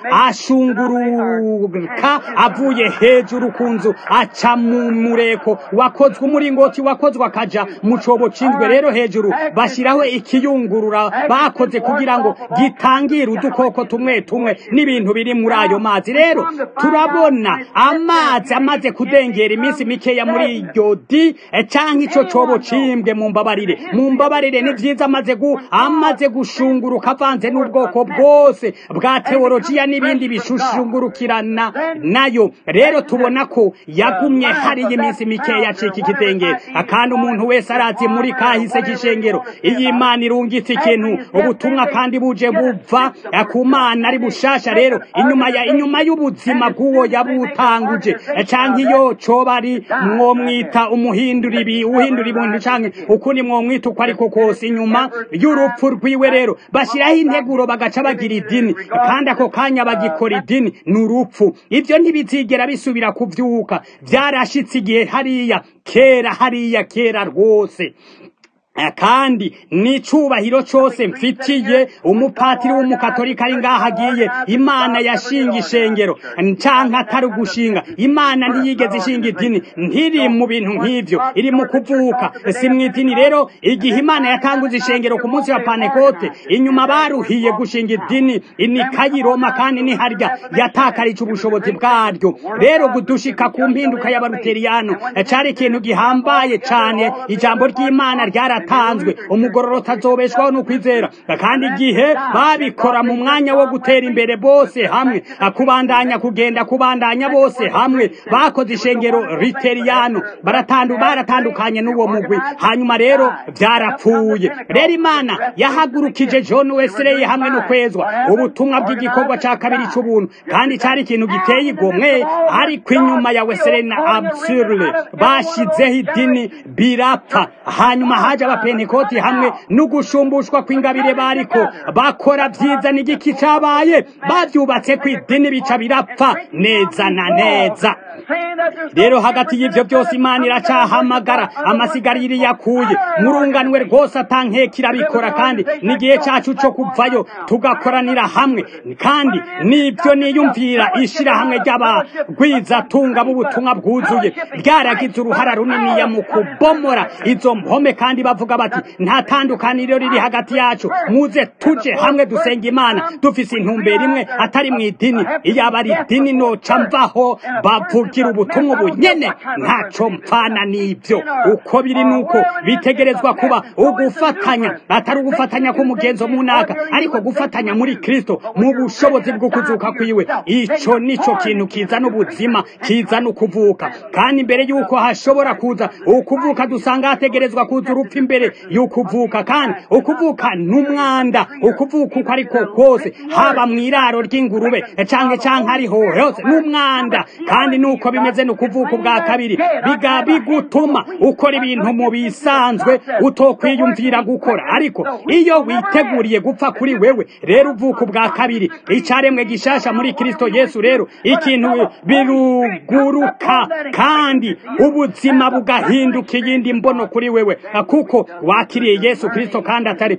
ashunguruka avuye hejuru ku nzu aca mu mureko wakozwe umuringoti wakozwe akaja mu cobo cimbwe rero hejuru bashiraho ikiyungurura bakoze kugira ngo gitangire udukoko tumwe tumwe n'ibintu biri muri ayo mazi rero turabona amazi amaze kudengera iminsi mikeya muri iryo di canke ico cobo cimbwe mu mbabarire mu mbabarire ni vyiza amaze gu amaze gushunguruka avanze n'ubwoko bwose bwa teologiya n'ibindi bishushungurukirana nayo rero tubona ko yagumye hariyo iminsi mikeya acika ikidengera kandi umuntu wese arazi muri kahise k'ishengero iyo imana irungitse ikintu ubutumwa kandi buje buva ku mana ari bushasha rero inyuma ya inyuma y'ubuzima bw'uwo yabutanguje canke iyo coba ari mwomwita umuhindura ibi uhindura ibintu canke ukundi mwomwita uko ariko kose inyuma y'urupfu rwiwe rero bashiraho integuro bagaca bagira idini kandi ako kanya bagikora idini ni urupfu ivyo ntibizigera bisubira kuvyuka vyarashitse igihe hariya kera hariya kera rwose kandi n'icubahiro cose mfitiye umupatiri w'umukatolika ari ngaho agiye imana yashinga ishengero canke atari ugushinga imana ntiyigeze ishinga idini ntiri mu bintu nk'ivyo iri mu kuvuka si mw'idini rero igihe imana yatanguze ishengero ku munsi wa panekote inyuma baruhiye gushinga idini inikayi roma kandi ni harya yatakarije ubushobozi bwaryo rero gudushika ku mpinduka y'abaluteriyano cari ikintu gihambaye cane ijambo ry'imana ryara tanzwe umugororota azobeshwaho n'ukwizera kandi igihe babikora mu mwanya wo gutera imbere bose hamwe kubandanya kugenda kubandanya bose hamwe bakoze ishengero riteriyano baratandu baratandukanye n'uwo mugwi hanyuma rero byarapfuye rero imana yahagurukije John Wesley hamwe no kwezwa ubutumwa bw'igikorwa ca kabiri c'ubuntu kandi cari ikintu giteye igomwe ariko inyuma ya Wesley na Absurde bashizeho idini birapfa hanyuma haje abapentekoti hamwe n'ugushumbushwa kw'ingabire bariko bakora vyiza n'igiki cabaye bavyubatse ku idini bica birapfa neza na neza rero hagati y'ivyo byose imana iracahamagara amasigariro yakuye murunganwe rwose atankeka irabikora kandi n'igihe cacu co kuvayo tugakoranira hamwe kandi nibyo niyumvira ishirahamwe ry'abagwizatunga b'ubutumwa bwuzuye ryaragize uruhara runiniya mu kubomora izo mpome kandi bavuga bati nta tandukaniro riri hagati yacu muze tuje hamwe dusenga imana dufise intumbero imwe atari mu idini iyaba ari idini noca mvaho bavugira ubutumwa bunyene ntaco mpfana n'ivyo uko biri nuko bitegerezwa kuba ugufatanya atari ugufatanya k'umugenzo munaka ariko gufatanya muri kristo mu bushobozi bwo kuzuka kwiwe ico nico kintu kizana ubuzima kizana ukuvuka kandi imbere yuko hashobora kuza ukuvuka dusanga hategerezwa kuza urupfu imbere y'ukuvuka kandi ukuvuka n'umwanda ukuvuka uko ariko kose haba mu iraro ry'ingurube canke canke ariho hose n'umwanda kandi nuko bimeze no kuvuka ubwa kabiri biga bigutuma ukora ibintu mu bisanzwe utokwiyumvira gukora ariko iyo witeguriye gupfa kuri wewe rero uvuka ubwa kabiri icaremwe gishasha muri Kristo Yesu rero ikintu biruguruka kandi ubuzima bugahinduka iyindi mbono kuri wewe kuko ko wakiriye yesu kirisito kandi atari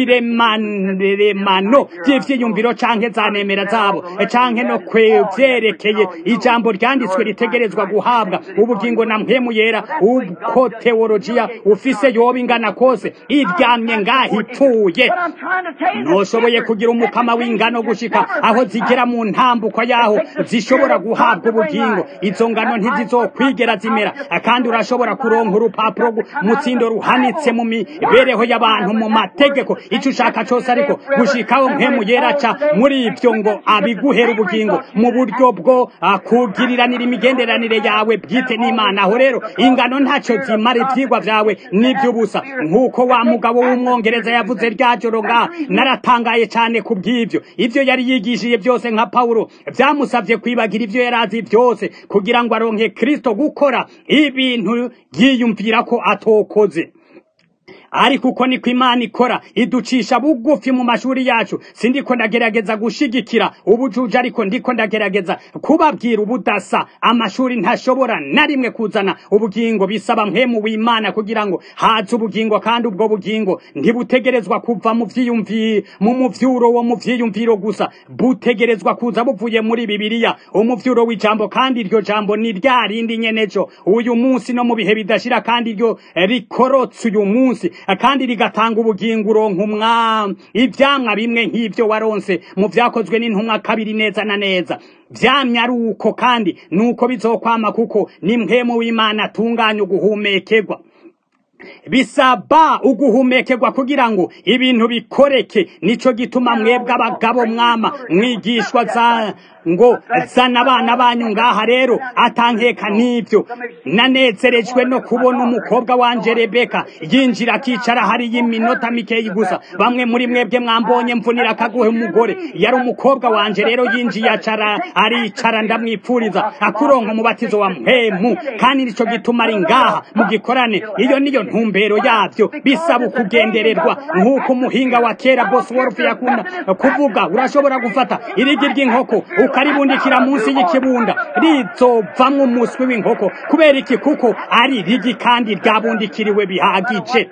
ibiremano by'ivyiyumviro canke za nemera zabo canke no kwevyerekeye ijambo ryanditswe ritegerezwa guhabwa ubugingo na mpemu yera uko teologiya ufise yoba ingana kose iryamye ngaho ipfuye ntoshoboye kugira umukama w'ingano gushika aho zigera mu ntambuko yaho zishobora guhabwa ubugingo izo ngano ntizizokwigera zimera kandi urashobora kuronka urupapuro mutsindo ruhanitse mu mibereho y'abantu mu mategeko icyo ushaka cyose ariko gushikaho mpemu yeraca muri ibyo ngo abiguhera ubugingo mu buryo bwo kugiriranira imigenderanire yawe bwite n'imana aho rero ingano ntacyo zimara ibyigwa byawe n'iby'ubusa nk'uko wa mugabo w'umwongereza yavuze rya joro ngaha naratangaye cyane ku bw'ibyo ibyo yari yigishije byose nka pawulo byamusabye kwibagira ibyo yari azi byose kugira ngo aronke kirisito gukora ibintu yiyumvira ko atokoze ariko uko niko imana ikora iducisha bugufi mu mashuri yacu sindiko ndagerageza gushigikira ubujuju ariko ndiko ndagerageza kubabwira ubudasa amashuri ntashobora na rimwe kuzana ubugingo bisaba mpemu w'imana kugira ngo haze ubugingo kandi ubwo bugingo ntibutegerezwa kuva mu vyiyumvi mu muvyuro wo mu vyiyumviro gusa butegerezwa kuza buvuye muri bibiliya umuvyuro w'ijambo kandi iryo jambo ni rya rindi nyenejo uyu munsi no mu bihe bidashira kandi iryo rikorotse uyu munsi kandi rigatanga ubugingo uronka umwami ivyamwa bimwe nk'ivyo waronse mu vyakozwe n'intumwa kabiri neza na neza vyamye ari uko kandi nuko bizokwama kuko ni mpemu w'imana atunganya uguhumekerwa bisaba uguhumekerwa kugira ngo ibintu bikoreke nico gituma mwebwe abagabo mwama mwigishwa za ngo zana abana banyu ngaha rero atankeka n'ibyo nanezerejwe no kubona umukobwa wanje rebeka yinjira akicara hariyo iminota mikeyi gusa bamwe muri mwebwe mwambonye mvunira akaguhe umugore yari umukobwa wanje rero yinjiye acara aricara ndamwipfuriza akuronka umubatizo wa mpemu kandi nico gituma ari ngaha mu gikorane iyo niyo ntumbero yabyo bisaba ukugendererwa nk'uko umuhinga wa kera bosworth yakunda kuvuga urashobora gufata irigi ry'inkoko ukaribundikira munsi y'ikibunda rizovamwo umuswi w'inkoko kubera iki kuko ari rigi kandi ryabundikiriwe bihagije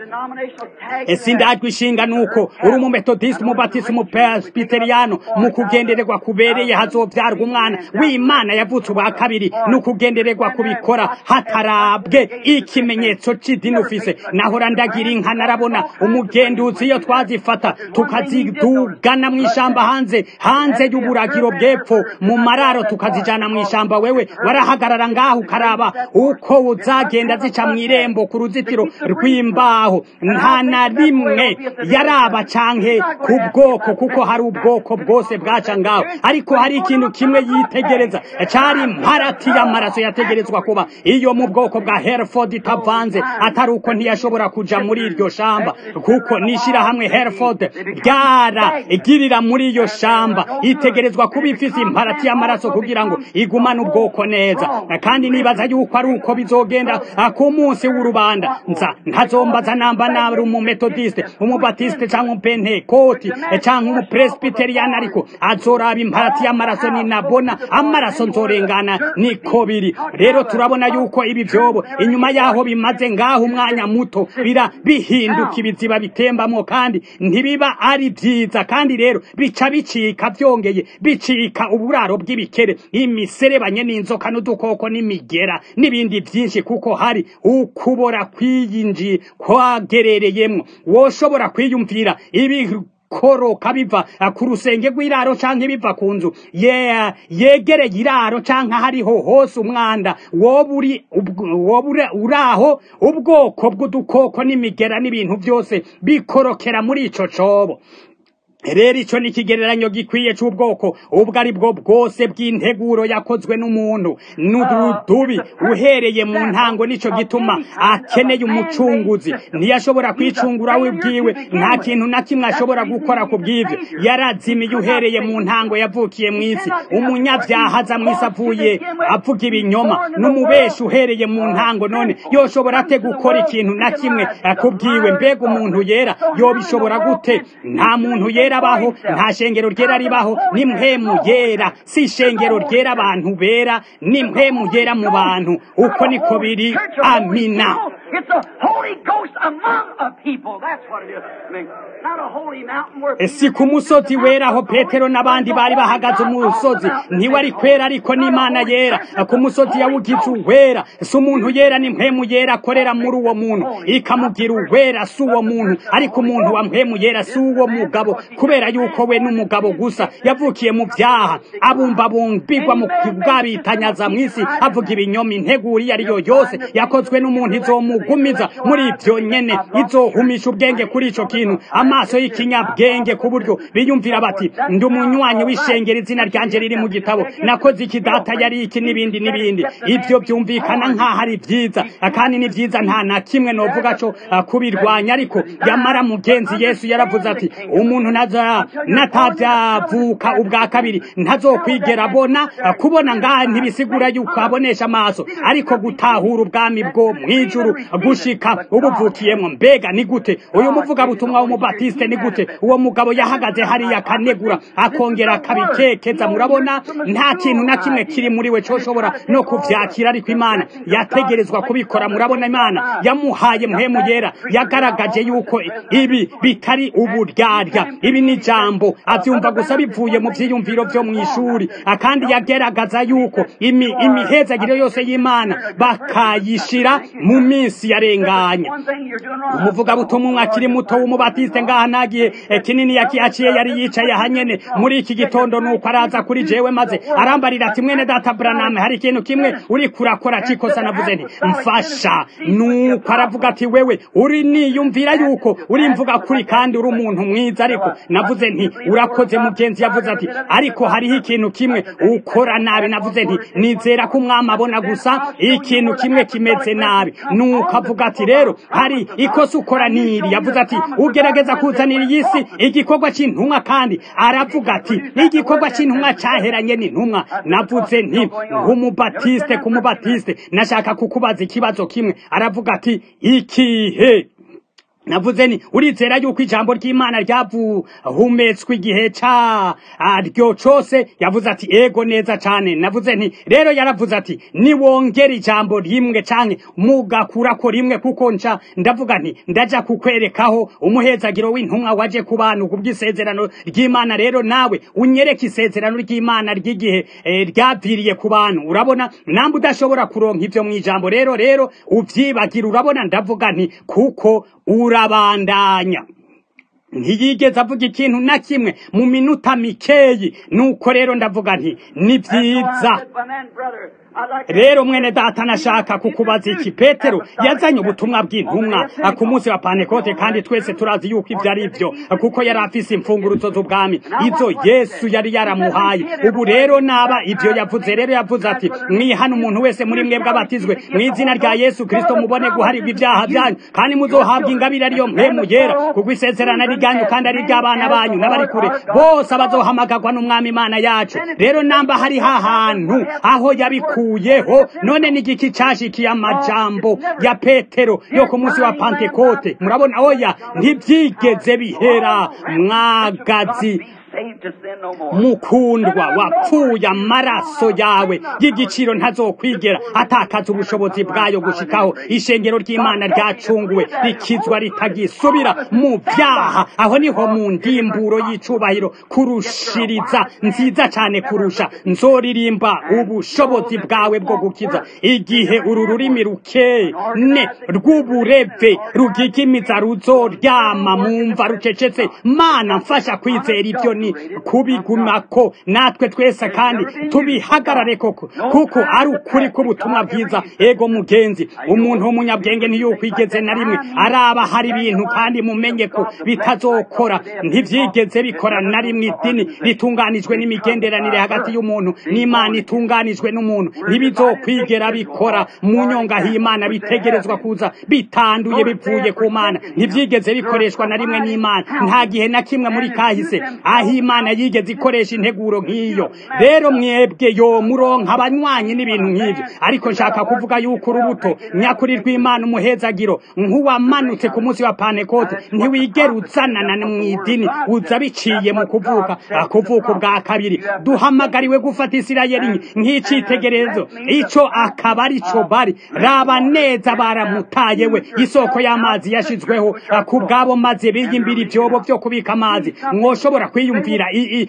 sindajwe ishinga nuko uri umumetodisite umubatisi umupresbiteriyano mu kugendererwa kubereye hazovyarwa umwana w'imana yavutse ubwa kabiri ni ukugendererwa kubikora hatarabwe ikimenyetso c'idini ufise nahora ndagira inka narabona umugenduzi iyo twazifata tukazidugana mw'ishamba hanze hanze y'uburagiro bw'epfo mu mararo tukazijana mw'ishamba wewe warahagarara ngaho ukaraba uko uzagenda zica mw'irembo ku ruzitiro rw'imbaho nta na rimwe yaraba canke ku bwoko kuko hari ubwoko bwose bwaca ngaho ariko hari ikintu kimwe yitegereza cari imparati y'amaraso yategerezwa kuba iyo mu bwoko bwa hereford itavanze atari uko ntiyashobora kuja muri iryo shamba kuko n'ishirahamwe hereford ryara igirira muri iyo shamba itegerezwa kuba ifise imparati y'amaraso kugira ngo igumane ubwoko neza kandi nibaza yuko ari uko bizogenda ku munsi w'urubanda nza ntazombaza namba nari umumetodiste umubatiste canke umupentekoti canke umupresbiteriyani ariko azoraba imparati y'amaraso ninabona amaraso nzorengana niko biri rero turabona yuko ibi vyobo inyuma yaho bimaze ngaho umwanya muto bira bihinduka ibiziba bitembamwo kandi ntibiba ari vyiza kandi rero bica bicika vyongeye bicika uburaro bw'ibikere imiserebanye n'inzoka n'udukoko n'imigera n'ibindi vyinshi kuko hari ukubora kwiyinji kwagerereyemwo woshobora kwiyumvira ibi koroka biva ku rusenge rw'iraro canke biva ku nzu yeah, yegereye iraro canke hariho hose umwanda woba uri uraho ubwoko bw'udukoko n'imigera n'ibintu byose bikorokera muri ico cobo rero ico ni ikigereranyo gikwiye c'ubwoko ubwo ari bwo bwose bw'integuro yakozwe n'umuntu n'udubi uhereye mu ntango nico gituma akeneye umucunguzi ntiyashobora kwicungura we bwiwe nta kintu na kimwe ashobora gukora ku bw'ivyo yarazimiye uhereye mu ntango yavukiye mw'isi umunyavyaha aza mw'isi avuye avuga ibinyoma n'umubeshi uhereye mu ntango none yoshobora ate gukora ikintu na kimwe ku bwiwe mbega umuntu yera yobishobora gute nta muntu yera abaho nta shengero ryera ribaho ni mpemu yera si ishengero ryera abantu bera ni mpemu yera mu bantu uko niko biri amina It's a Holy Ghost among a people. That's what it is. I mean, not a holy mountain where si ku musozi wera aho petero n'abandi bari bahagaze umusozi ntiwari kwera ariko n'imana yera ku musozi yawugize uwera si umuntu yera ni mpemu yera akorera muri uwo muntu ikamugira uwera si uwo muntu ariko umuntu wa mpemu yera si uwo mugabo kubera yuko we n'umugabo gusa yavukiye mu byaha abumbabumbirwa mu bwabitanyaza mu isi avuga ibinyoma integuro iyo ariyo yose yakozwe n'umuntu izomugumiza muri ibyo nyene izohumisha ubwenge kuri ico kintu amaso y'ikinyabwenge ku buryo biyumvira bati ndi umunywanyi w'ishengero izina ryanje riri mu gitabo nakoze iki data yari iki n'ibindi n'ibindi ibyo byumvikana nk'aho ari byiza kandi ni byiza nta na kimwe novuga co uh, kubirwanya ariko yamara mugenzi yesu yaravuze ati umuntu naza natavyavuka ubwa kabiri ntazokwigera abona uh, kubona ngaha ntibisigura yuko abonesha amaso ariko gutahura ubwami bwo mwijuru gushika ubuvukiyemwo mbega ni gute uyu muvugabutumwa w'umubatiste ni gute uwo mugabo yahagaze hariya akanegura akongera akabikekeza murabona nta kintu na kimwe kiri muri we coshobora no kuvyakira ariko imana yategerezwa kubikora murabona imana yamuhaye mpemu yera yagaragaje yuko ibi bitari uburyarya ibi ni jambo avyumva gusa bivuye mu vyiyumviro vyo mw'ishuri kandi yageragaza yuko imi, imihezagiro yose y'imana bakayishira mu minsi yarenganye one thing you're doing wrong. umuvugabutumwa umwe akiri muto w'umubatiste ngaha nagiye eh, kinini yakihaciye yari yicaye hanyene muri iki gitondo nuko araza kuri jewe maze arambarira ati mwene data braname hari ikintu kimwe uri kurakora cikosa navuze nti mfasha nuko aravuga ati wewe uri niyumvira yuko uri mvuga kuri kandi uri umuntu mwiza ariko navuze nti urakoze mugenzi yavuze ati ariko hariho ikintu kimwe ukora nabi navuze nti nizera ko umwami abona gusa ikintu kimwe kimeze nabi nuko avuga ati rero hari ikosa ukora niri yavuze ati ugerageza kuzanira iyi si igikorwa c'intumwa kandi aravuga ati igikorwa c'intumwa caheranye n'intumwa navuze nti nk'umubatiste ku mubatiste nashaka kukubaza ikibazo kimwe aravuga ati ikihe navuze ni urizera yuko ijambo ry'imana ryavuhumetswe igihe ca ryo cose yavuze ati ego neza cane navuze nti rero yaravuze ati niwongera ijambo rimwe canke mugakurako rimwe kuko nca ndavuga nti ndaja kukwerekaho umuhezagiro w'intumwa waje ku bantu kubw'isezerano ry'imana rero nawe unyereke isezerano ry'imana ry'igihe eh, ryaviriye ku bantu urabona nambe udashobora kuronka ivyo mw'ijambo rero rero uvyibagira urabona ndavuga nti kuko urabandanya ntiyigeze avuga ikintu na kimwe mu minota mikeyi nuko rero ndavuga nti ni vyiza rero mwene data nashaka kukubaza iki petero yazanye ubutumwa bw'intumwa ku munsi wa pantekote kandi twese turazi yuko ibyo ari byo kuko yari afise imfunguruzo z'ubwami izo yesu yari yaramuhaye ubu rero naba ibyo yavuze rero yavuze ati mwihana umuntu wese muri mwebwe abatizwe mu izina rya yesu kristo mubone guharirwa ibyaha byanyu kandi muzohabwa ingabire ariyo mpemu yera kuko isezerano ari ryanyu kandi ari iry'abana banyu n'abari kure bose abazohamagarwa n'umwami imana yacu rero namba hari hahantu aho yabikuye yakuyeho none ni igiki cashikiye amajambo ya petero yo ku munsi wa pantekote murabona oya ntivyigeze bihera mwagazi mukundwa wapfuye amaraso yawe y'igiciro ntazokwigera atakaza ubushobozi bwayo gushikaho ishengero ry'imana ryacunguwe rikizwa ritagisubira mu byaha aho niho mu ndimburo y'icubahiro kurushiriza nziza cyane kurusha nzoririmba ubushobozi bwawe bwo gukiza igihe uru rurimi rukene rw'ubureve rugigimiza ruzoryama mumva rucecetse mana mfasha kwizera ibyo ni kubigumako natwe twese kandi tubihagarare koko kuko ari ukuri k'ubutumwa bwiza ego mugenzi umuntu w'umunyabwenge ntiyukwigeze na rimwe araba hari ibintu kandi mumenye ko bitazokora ntibyigeze bikora na rimwe idini ritunganijwe n'imigenderanire hagati y'umuntu n'imana itunganijwe n'umuntu ntibizokwigera bikora mu nyonga h'imana bitegerezwa kuza bitanduye bivuye ku mana ntibyigeze bikoreshwa na rimwe n'imana nta gihe na kimwe muri kahise aho aho imana yigeze ikoresha integuro nk'iyo rero mwebwe yo muronka abanywanyi n'ibintu nk'ibyo ariko nshaka kuvuga yuko urubuto nyakuri rw'imana umuhezagiro nk'uwamanutse ku munsi wa pantekote ntiwigera uzanana mu idini uza biciye mu kuvuka kuvuka ubwa kabiri duhamagariwe gufata isirayeli nk'icitegererezo ico akaba ari co bari raba neza baramutaye we isoko y'amazi yashizweho ku bwabo maze biyimbira ivyobo vyo kubika amazi mwoshobora kwiyumvira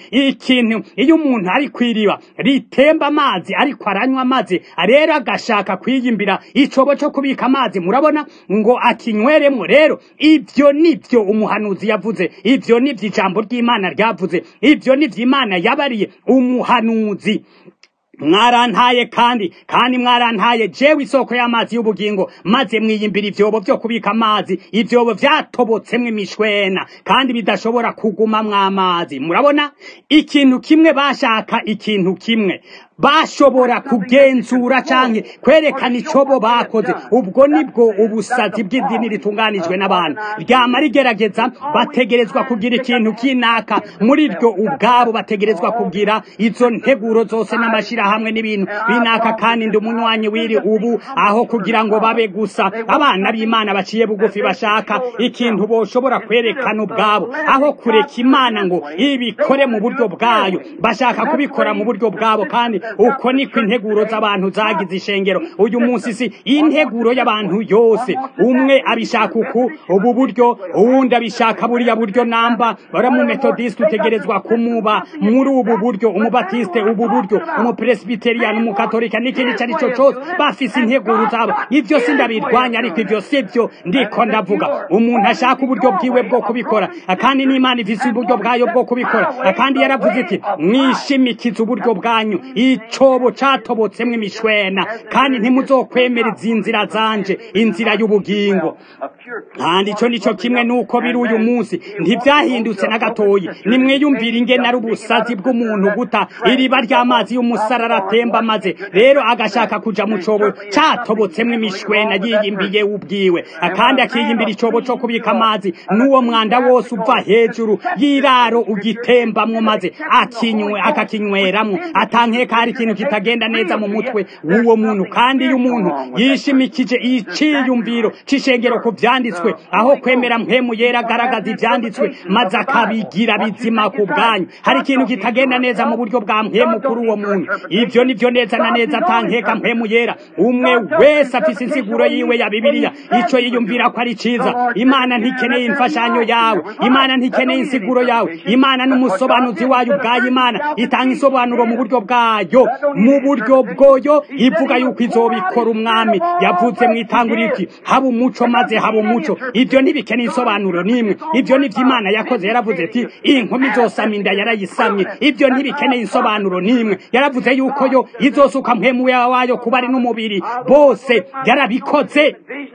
ikintu iyo umuntu ari kwiriba ritemba amazi ariko aranywa amazi rero agashaka kwiyimbira icobo co kubika amazi murabona ngo akinyweremwo rero ivyo nivyo umuhanuzi yavuze ivyo nivyo ijambo ry'imana ryavuze ivyo nivyo imana yabariye umuhanuzi mwarantaye kandi kandi mwarantaye jewe isoko y'amazi y'ubugingo maze mwiyimbira ivyobo vyo kubika amazi ivyobo vyatobotsemwo imishwena kandi bidashobora kugumamwo amazi murabona ikintu kimwe bashaka ikintu kimwe bashobora kugenzura canke kwerekana ico bo bakoze ubwo nibwo ubusazi bw'idini ritunganijwe n'abantu ryama rigerageza bategerezwa kugira ikintu kinaka muri ryo ubwabo bategerezwa kugira izo nteguro zose n'amashirahamwe n'ibintu binaka kandi ndi umunywanyi wiri ubu aho kugira ngo babe gusa abana b'imana baciye bugufi bashaka ikintu boshobora kwerekana ubwabo aho kureka imana ngo ibikore mu buryo bwayo bashaka kubikora mu buryo bwabo kandi uko niko integuro z'abantu zagize ishengero uyu munsi si integuro y'abantu yose umwe abishaka uku ubu buryo uwundi abishaka buriya buryo namba baramumetodisite utegerezwa kumuba muri ubu buryo umubatiste ubu buryo umupresbiteriyani umukatolika n'ikindi icyo ari cyo cyose bafise integuro zabo ibyo si ndabirwanya ariko ibyo si byo ndiko ndavuga umuntu ashaka uburyo bwiwe bwo kubikora kandi n'imana ifise uburyo bwayo bwo kubikora kandi yaravuze iti mwishimikize uburyo bwanyu icobo catobotsemwo imishwena kandi ntimuzokwemera izi nzira zanje inzira y'ubugingo kandi ico nico kimwe nuko biri uyu munsi ntivyahindutse na gatoyi nimwiyumvira ingene ari ubusazi bw'umuntu guta iriba ry'amazi y'umusarara atemba maze rero agashaka kuja mu cobo catobotsemwo imishwena yiyimbiye ubwiwe kandi akiyimbira icobo co kubika amazi n'uwo mwanda wose uva hejuru y'iraro ugitembamwo maze akinywe akakinyweramwo atankeka hari ikintu kitagenda neza mu mutwe w'uwo muntu kandi iyo umuntu yishimikije iciyumviro c'ishengero ku vyanditswe aho kwemera mpemu yera agaragaza ivyanditswe maze akabigira bizima ku bwanyu hari ikintu kitagenda neza mu buryo bwa mpemu kuri uwo muntu ivyo nivyo neza na neza atankeka mpemu yera umwe wese afise insiguro yiwe ya bibiliya ico yiyumvira ko ari ciza imana ntikeneye imfashanyo yawe imana ntikeneye insiguro yawe imana n'umusobanuzi wayo ubwayo imana itanga isobanuro mu buryo bwayo mu buryo bwoyo ivuga yuko izobikora umwami yavuze mu itanguriro iti haba umuco maze haba umuco ibyo ntibikeneye isobanuro n'imwe ibyo nivyo imana yakoze yaravuze ati inkumi izosama inda yarayisamye ibyo ntibikeneye isobanuro n'imwe yaravuze yuko yo izosuka mpemu wayo kuba ari n'umubiri bose yarabikoze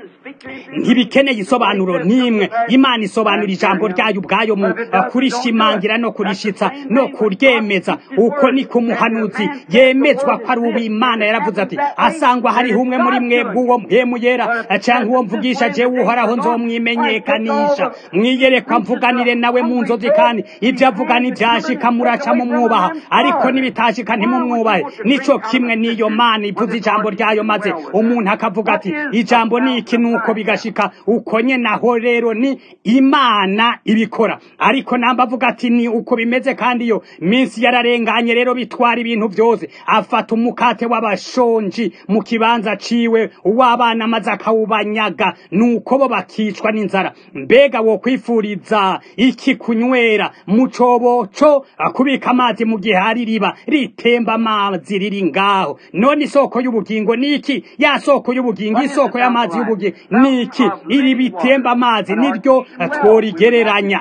ntibikeneye isobanuro n'imwe imana isobanura ijambo ryayo ubwayo mu kurishimangira no kurishitsa no kuryemeza uko niko umuhanuzi yemezwa ko ari uw'imana yaravuze ati asangwa hariho umwe muri mwebwe uwo mpemu yera canke uwo mvugisha jewe uhoraho nzomwimenyekanisha mwiyerekwa mvuganire nawe mu nzozi kandi ibyo avuga ntivyashika muraca mumwubaha ariko nibitashika ntimumwubahe nico kimwe n'iyo mana ivuze ijambo ryayo maze umuntu akavuga ati ijambo ni iki nuko bigashika uko nyene aho rero ni imana ibikora ariko namba avuga ati ni uko bimeze kandi iyo minsi yararenganye rero bitwara ibintu byose afata umukate w'abashonji mu kibanza ciwe uw'abana maze akawubanyaga nuko bo bakicwa n'inzara mbega wo kwifuriza iki kunywera mu cobo co kubika amazi mu gihe hari riba ritemba amazi riri ngaho none isoko y'ubugingo niki ya soko y'ubugingo isoko y'amazi y'ubugingo niki iri bitemba amazi niryo tworigereranya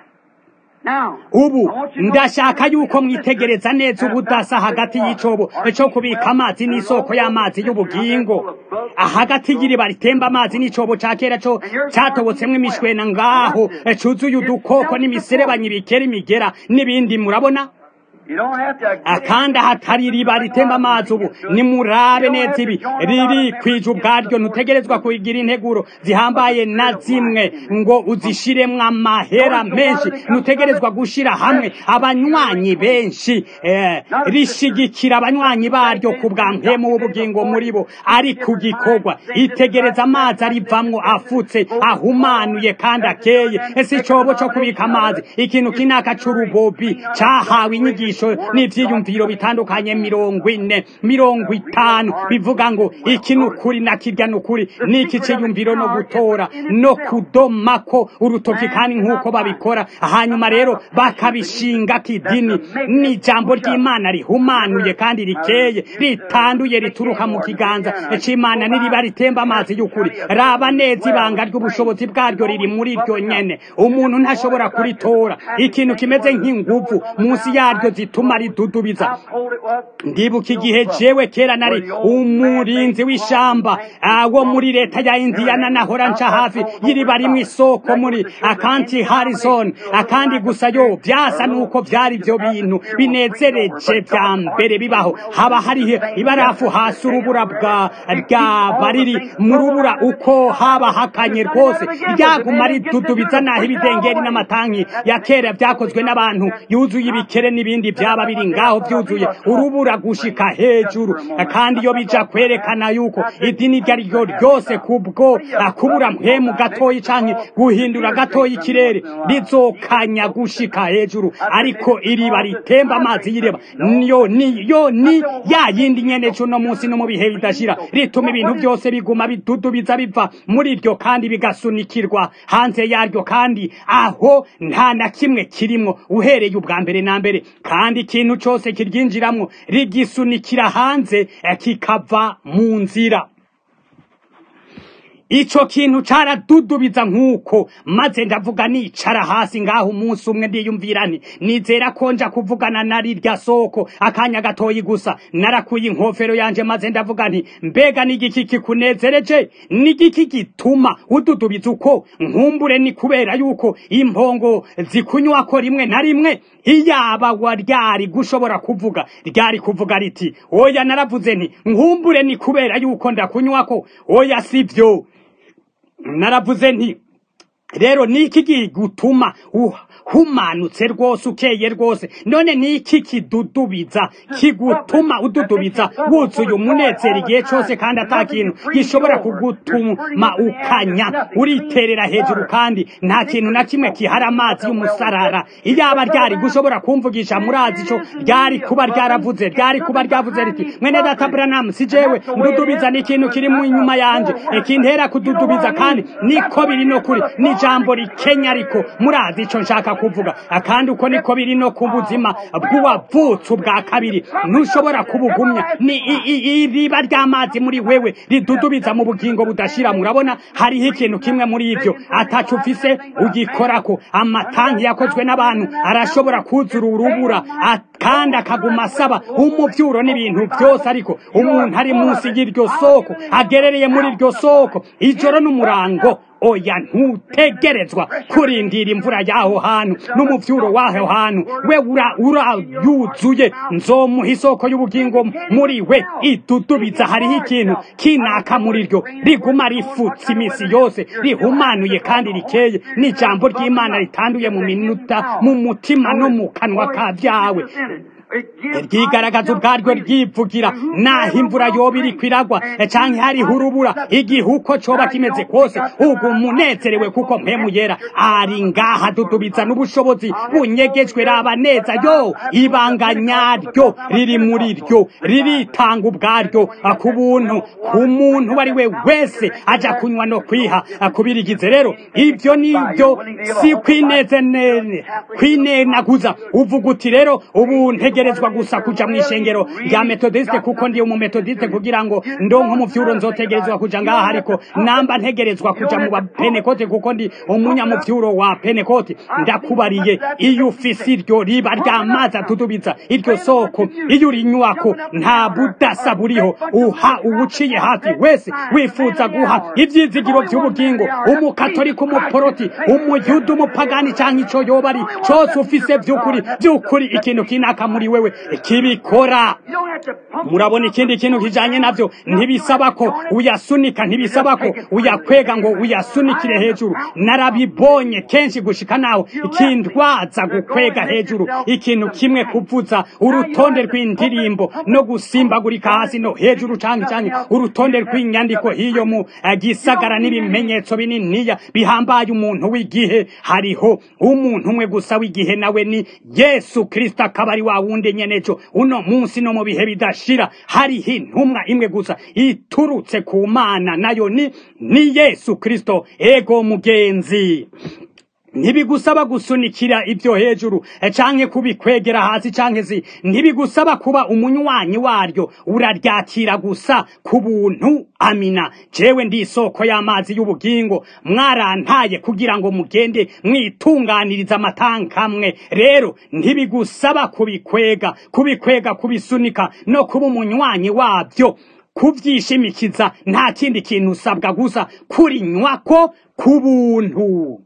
ubu ndashaka yuko mwitegereza neza ubudasa hagati y'icobo cyo kubika amazi n'isoko y'amazi y'ubugingo hagati y'iriba ritemba amazi n'icobo ca kera co catobotsemwo imishwena ngaho cuzuye udukoko n'imiserebanyi bikera imigera n'ibindi murabona You don't have to get akandi ahatari iriba ritemba amazi ubu nimurabe neza ibi riri kwija ubwaryo ntutegerezwa kugira integuro zihambaye na zimwe ngo uzishiremwo amahera menshi ntutegerezwa gushira hamwe abanywanyi benshi eh, rishigikira abanywanyi baryo ku bwa mpemu w'ubugingo muri bo ari ku gikorwa itegereza amazi arivamwo afutse ahumanuye kandi akeye ese icobo co kubika amazi ikintu kinaka c'urubobi cahawe inyigisho n'ivyiyumviro bitandukanye mirongo ine mirongo itanu bivuga ngo iki ni ukuri na kirya ni ukuri n'iki ciyumviro no gutora no kudomako urutoki kandi nk'uko babikora hanyuma rero bakabishinga kidini ni ijambo ry'imana rihumanuye kandi rikeye ritanduye rituruka mu kiganza c'imana n'iriba ritemba amazi y'ukuri raba neza ibanga ry'ubushobozi bwaryo riri muri ryo nyene umuntu ntashobora kuritora ikintu kimeze nk'inguvu munsi yaryo zituma ridudubiza how cold it was. ndibuka igihe jewe kera nari umurinzi w'ishamba ah, wo muri leta ya indiyana nahora nca hafi y'iriba rimwe isoko muri akanti harrison akandi gusa yo vyasa nuko vyari vyo bintu binezereje vya mbere bibaho haba hariho ibarafu hasi urubura bwa ryaba riri mu rubura uko haba hakanye rwose ryaguma ridudubiza naho ibidengeri n'amatanki ya kera vyakozwe n'abantu yuzuye ibikere n'ibindi vyaba biri ngaho vyuzuye urubura gushika hejuru kandi iyo bija kwerekana yuko idini iryo ari ryo ryose kubwo kubura mpemu gatoyi canke guhindura gatoyi ikirere rizokanya gushika hejuru ariko iriba ritemba amazi y'iriba niyo niyo ni ya yindi nyene cuno munsi no mu bihe bidashira rituma ibintu byose biguma bidudubiza biva muri ryo kandi bigasunikirwa hanze yaryo kandi aho nta na kimwe kirimwo uhereye ubwa mbere na mbere kandi ikintu cose kiryinjiramwo rigisunikira hanze eh, kikava mu nzira ico kintu caradudubiza nk'uko maze ndavuga nicara hasi ngaho umunsi umwe ndiyumvira nti nizera ko nja kuvugana na rirya soko akanya gatoyi gusa narakuye inkofero yanje maze ndavuga nti mbega n'igiki kikunezereje n'igiki gituma ududubiza uko nkumbure ni kubera yuko impongo zikunywako rimwe na rimwe iyaba wa ryari gushobora kuvuga ryari kuvuga riti oya naravuze nti nkumbure ni kubera yuko ndakunywako oya sivyo naravuze nti rero niki gutuma humanutse rwose ukeye rwose none niki kidudubiza kigutuma ududubiza wuzuye umunezero igihe cyose kandi ata kintu gishobora kugutuma ukanya uriterera hejuru kandi nta kintu na kimwe kihari amazi y'umusarara iyaba ryari gushobora kumvugisha murazi ico ryari kuba ryaravuze ryari kuba ryavuze riti mwene data Branham si jewe ndudubiza ni ikintu kiri mu inyuma yanje ikintera kududubiza kandi niko biri no kuri ni jambo rikenya ariko murazi ico nshaka kuvuga akandi uko niko biri no ku buzima bw'uwavutse ubwa kabiri ntushobora kubugumya ni iriba ry'amazi muri wewe ridudubiza mu bugingo budashira murabona hariho ikintu kimwe muri ivyo atacu ufise ugikorako amatanki yakozwe n'abantu arashobora kuzura urubura kandi akaguma asaba umuvyuro n'ibintu byose ariko umuntu ari munsi y'iryo soko agerereye muri iryo soko ijoro n'umurango oya ntutegerezwa kurindira imvura y'aho hantu n'umuvyuro w'aho hantu we urayuzuye nzomuha isoko y'ubugingo muri we idudubiza hariho ikintu kinaka muri ryo riguma rifutse imisi yose rihumanuye kandi rikeye n'ijambo ry'imana ritanduye mu minota mu mutima no mu kanwa ka vyawe ryigaragaza ubwaryo ryivugira naho imvura yoba iri kwiragwa canke hariho urubura igihe uko coba kimeze kose ubwo umunezerewe kuko mpemu yera ari ngaha dudubiza n'ubushobozi bunyegejwe raba neza yo ibanga nyaryo riri muri ryo riritanga ubwaryo ku buntu ku muntu uwo ari we wese aja kunywa no kwiha kubirigize rero ivyo nivyo si kwinenaguza uvuga uti rero ubu ntegerezwa gusa kuja mu ishengero rya metodiste kuko ndi umumetodiste kugira ngo ndonke umuvyuro nzotegerezwa kuja ngaha ariko namba ntegerezwa kuja mu bapenekote kuko ndi umunyamuvyuro wa penekote ndakubariye iyo ufise iryo riba ry'amazi atudubiza iryo soko iyo uri inyubako nta budasa buriho uha uwuciye hafi wese wifuza guha ivyizigiro vy'ubugingo umukatolika umuporoti umuyuda umupagani canke ico yoba ari cose ufise vy'ukuri vy'ukuri ikintu kinaka muri wewe kibikora You don't have to pump murabona ikindi kintu kijanye navyo ntibisaba ko uyasunika ntibisaba ko uyakwega ngo uyasunikire hejuru narabibonye kenshi gushika naho ikindwaza gukwega hejuru ikintu kimwe kuvuza urutonde rw'indirimbo no gusimbagurika hasi no hejuru canke canke urutonde rw'inyandiko hiyo mu eh, gisagara n'ibimenyetso bininiya bihambaye umuntu w'igihe hariho umuntu umwe gusa w'igihe nawe ni yesu kristo akaba ari wa wundi nyeneco uno munsi no mu bihe bidashira hariho intumwa imwe gusa iturutse ku mana nayo ni ni yesu kristo ego mugenzi ntibigusaba gusunikira ibyo hejuru eh, canke kubikwegera hasi canke si ntibigusaba kuba umunywanyi waryo uraryakira gusa ku buntu amina jewe ndi isoko y'amazi y'ubugingo mwarantaye kugira ngo mugende mwitunganiriza amatankamwe rero ntibigusaba kubikwega kubikwega kubisunika no kuba umunywanyi wabyo kuvyishimikiza nta kindi kintu usabwa gusa kurinywako ku buntu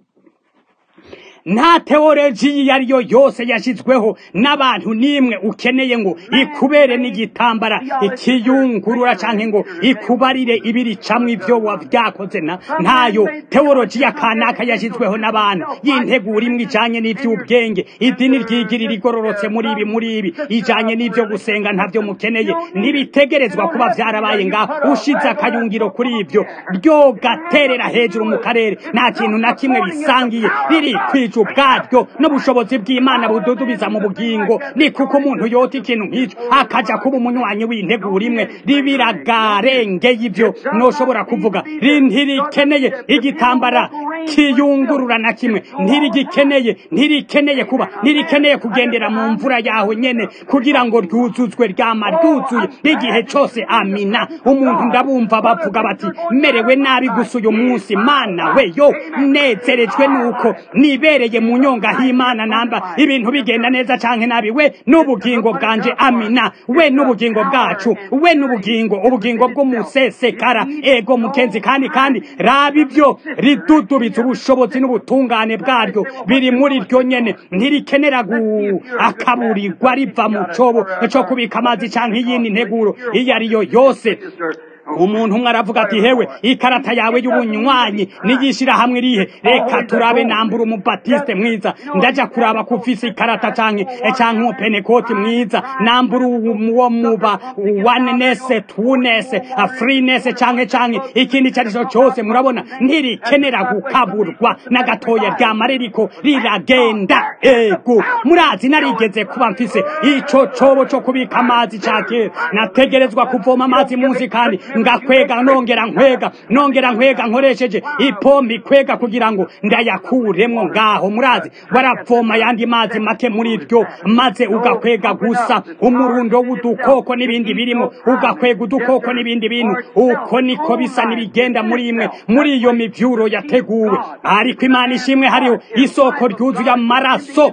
nta teoloji iyo ari yo yose yashyizweho n'abantu n'imwe ukeneye ngo ikubere n'igitambara ikiyungurura cyangwa ngo ikubarire ibiricamwe ibyo wabyakoze na ntayo teoloji ya kanaka yashyizweho n'abantu y'integura imwe ijanye n'iby'ubwenge idini ryigirira igororotse muri ibi muri ibi ijanye n'ibyo gusenga ntabyo mukeneye ntibitegerezwa kuba byarabaye ngaho ushize akayungiro kuri ibyo ryogaterera hejuru mu karere nta kintu na kimwe bisangiye riri kwija ubwaryo n'ubushobozi bw'imana bududubiza mu bugingo ni kuko umuntu yota ikintu nk'icyo akaja kuba umunywanyi w'integura imwe ribiragarengeye ibyo noshobora kuvuga ntirikeneye igitambara kiyungurura na kimwe ntirigikeneye ntirikeneye kuba ntirikeneye kugendera mu mvura yaho nyene kugira ngo ryuzuzwe ryama ryuzuye igihe cose amina umuntu ndabumva bavuga bati merewe nabi gusa uyu munsi mana we yo nezerejwe nuko nibereye mu nyonga h'imana namba ibintu bigenda neza canke nabi we n'ubugingo bwanje amina we n'ubugingo bwacu we n'ubugingo ubugingo bw'umusesekara ego mukenzi kandi kandi raba ibyo ridudubiza ubushobozi n'ubutungane bwaryo biri muri ryo nyene ntirikenera gu akaburirwa riva mu cobo co kubika amazi canke iyindi nteguro iyo ari yo yose umuntu umwe aravuga ati hewe ikarata yawe y'ubunywanyi niyishira hamwe rihe reka turabe nambura umubatiste mwiza ndaja kuraba ko ufise ikarata canke canke umupenekoti mwiza nambura uwo muba oneness twoness freeness canke canke ikindi carico cose murabona ntirikenera gukaburwa na gatoya ryama ririko riragenda ego murazi narigeze kuba mfise ico cobo co kubika amazi ca kera nategerezwa kuvoma amazi munsi kandi ngakwega nongera nkwega nongera nkwega nkoresheje ipombi kwega kugira ngo ndayakuremwo ngaho murazi waravoma yandi mazi make muri ryo maze ugakwega gusa umurundo w'udukoko n'ibindi birimo ugakwega udukoko n'ibindi bintu uko niko bisa n'ibigenda muri imwe muri iyo mivyuro yateguwe ariko imana ishimwe hariho isoko ryuzuye amaraso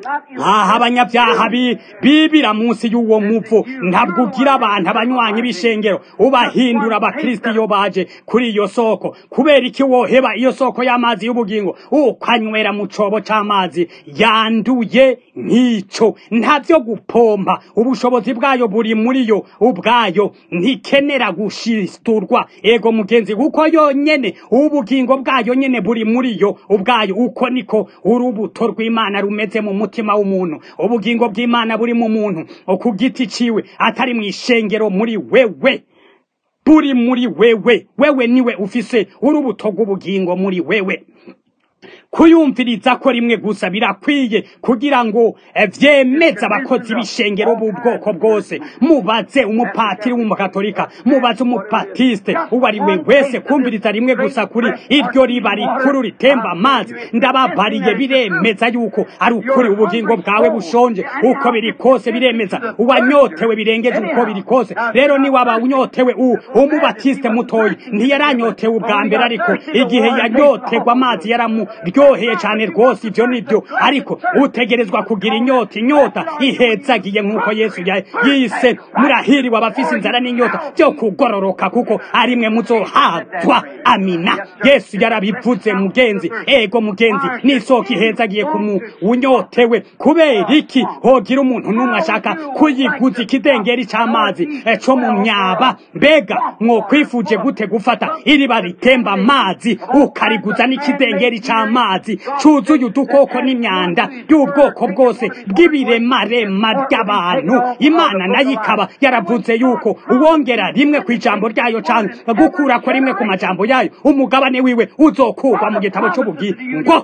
aha abanyabyaha bibira munsi y'uwo muvu ntabwo ugira abantu abanywanyi b'ishengero ubahindura abakristo iyo baje kuri iyo soko kubera iki woheba iyo soko y'amazi y'ubugingo ukanywera mu cobo c'amazi yanduye nk'ico ntavyo gupompa ubushobozi bwayo buri muri yo ubwayo ntikenera gushisturwa ego mugenzi kuko yonyene ubugingo bwayo nyene buri muri yo ubwayo uko niko urubuto rw'imana rumeze mu mutima w'umuntu ubugingo bw'imana buri mu muntu ku giti ciwe atari mu ishengero muri wewe buri muri wewe wewe niwe ufise urubuto rw'ubugingo muri wewe kuyumviriza ko rimwe gusa birakwiye kugira ngo vyemeze abakozi b'ishengero b'ubwoko bwose mubaze umupatiri w'umukatolika mubaze umupatiste uwo ari we wese kumviriza rimwe gusa kuri iryo riba rikuru ritemba amazi ndababariye biremeza yuko ari ukuri ubugingo bwawe bushonje uko biri kose biremeza uwanyotewe birengeje uko biri kose rero niwaba unyotewe u umubatiste mutoyi ntiyaranyotewe ubwa mbere ariko igihe yanyotegwa amazi yaramu ryo biraryoheye cyane rwose ibyo nibyo ariko utegerezwa kugira inyota inyota ihezagiye nk'uko yesu yise murahiriwe abafise inzara n'inyota byo kugororoka kuko ari mwe muzohazwa amina yesu yarabivuze mugenzi ego mugenzi n'isoko ihezagiye ku unyotewe kubera iki hogira umuntu n'umwe ashaka kuyiguza ikidengeri cy'amazi cyo mu myaba mbega mwokwifuje gute gufata iriba ritemba amazi ukariguza n'ikidengeri cy'amazi cyuzuye udukoko n'imyanda y'ubwoko bwose bw'ibiremarema ry'abantu imana nayo ikaba yaravuze yuko uwongera rimwe ku ijambo ryayo cyangwa gukura ko rimwe ku majambo yayo umugabane wiwe uzokurwa mu gitabo cy'ubugingo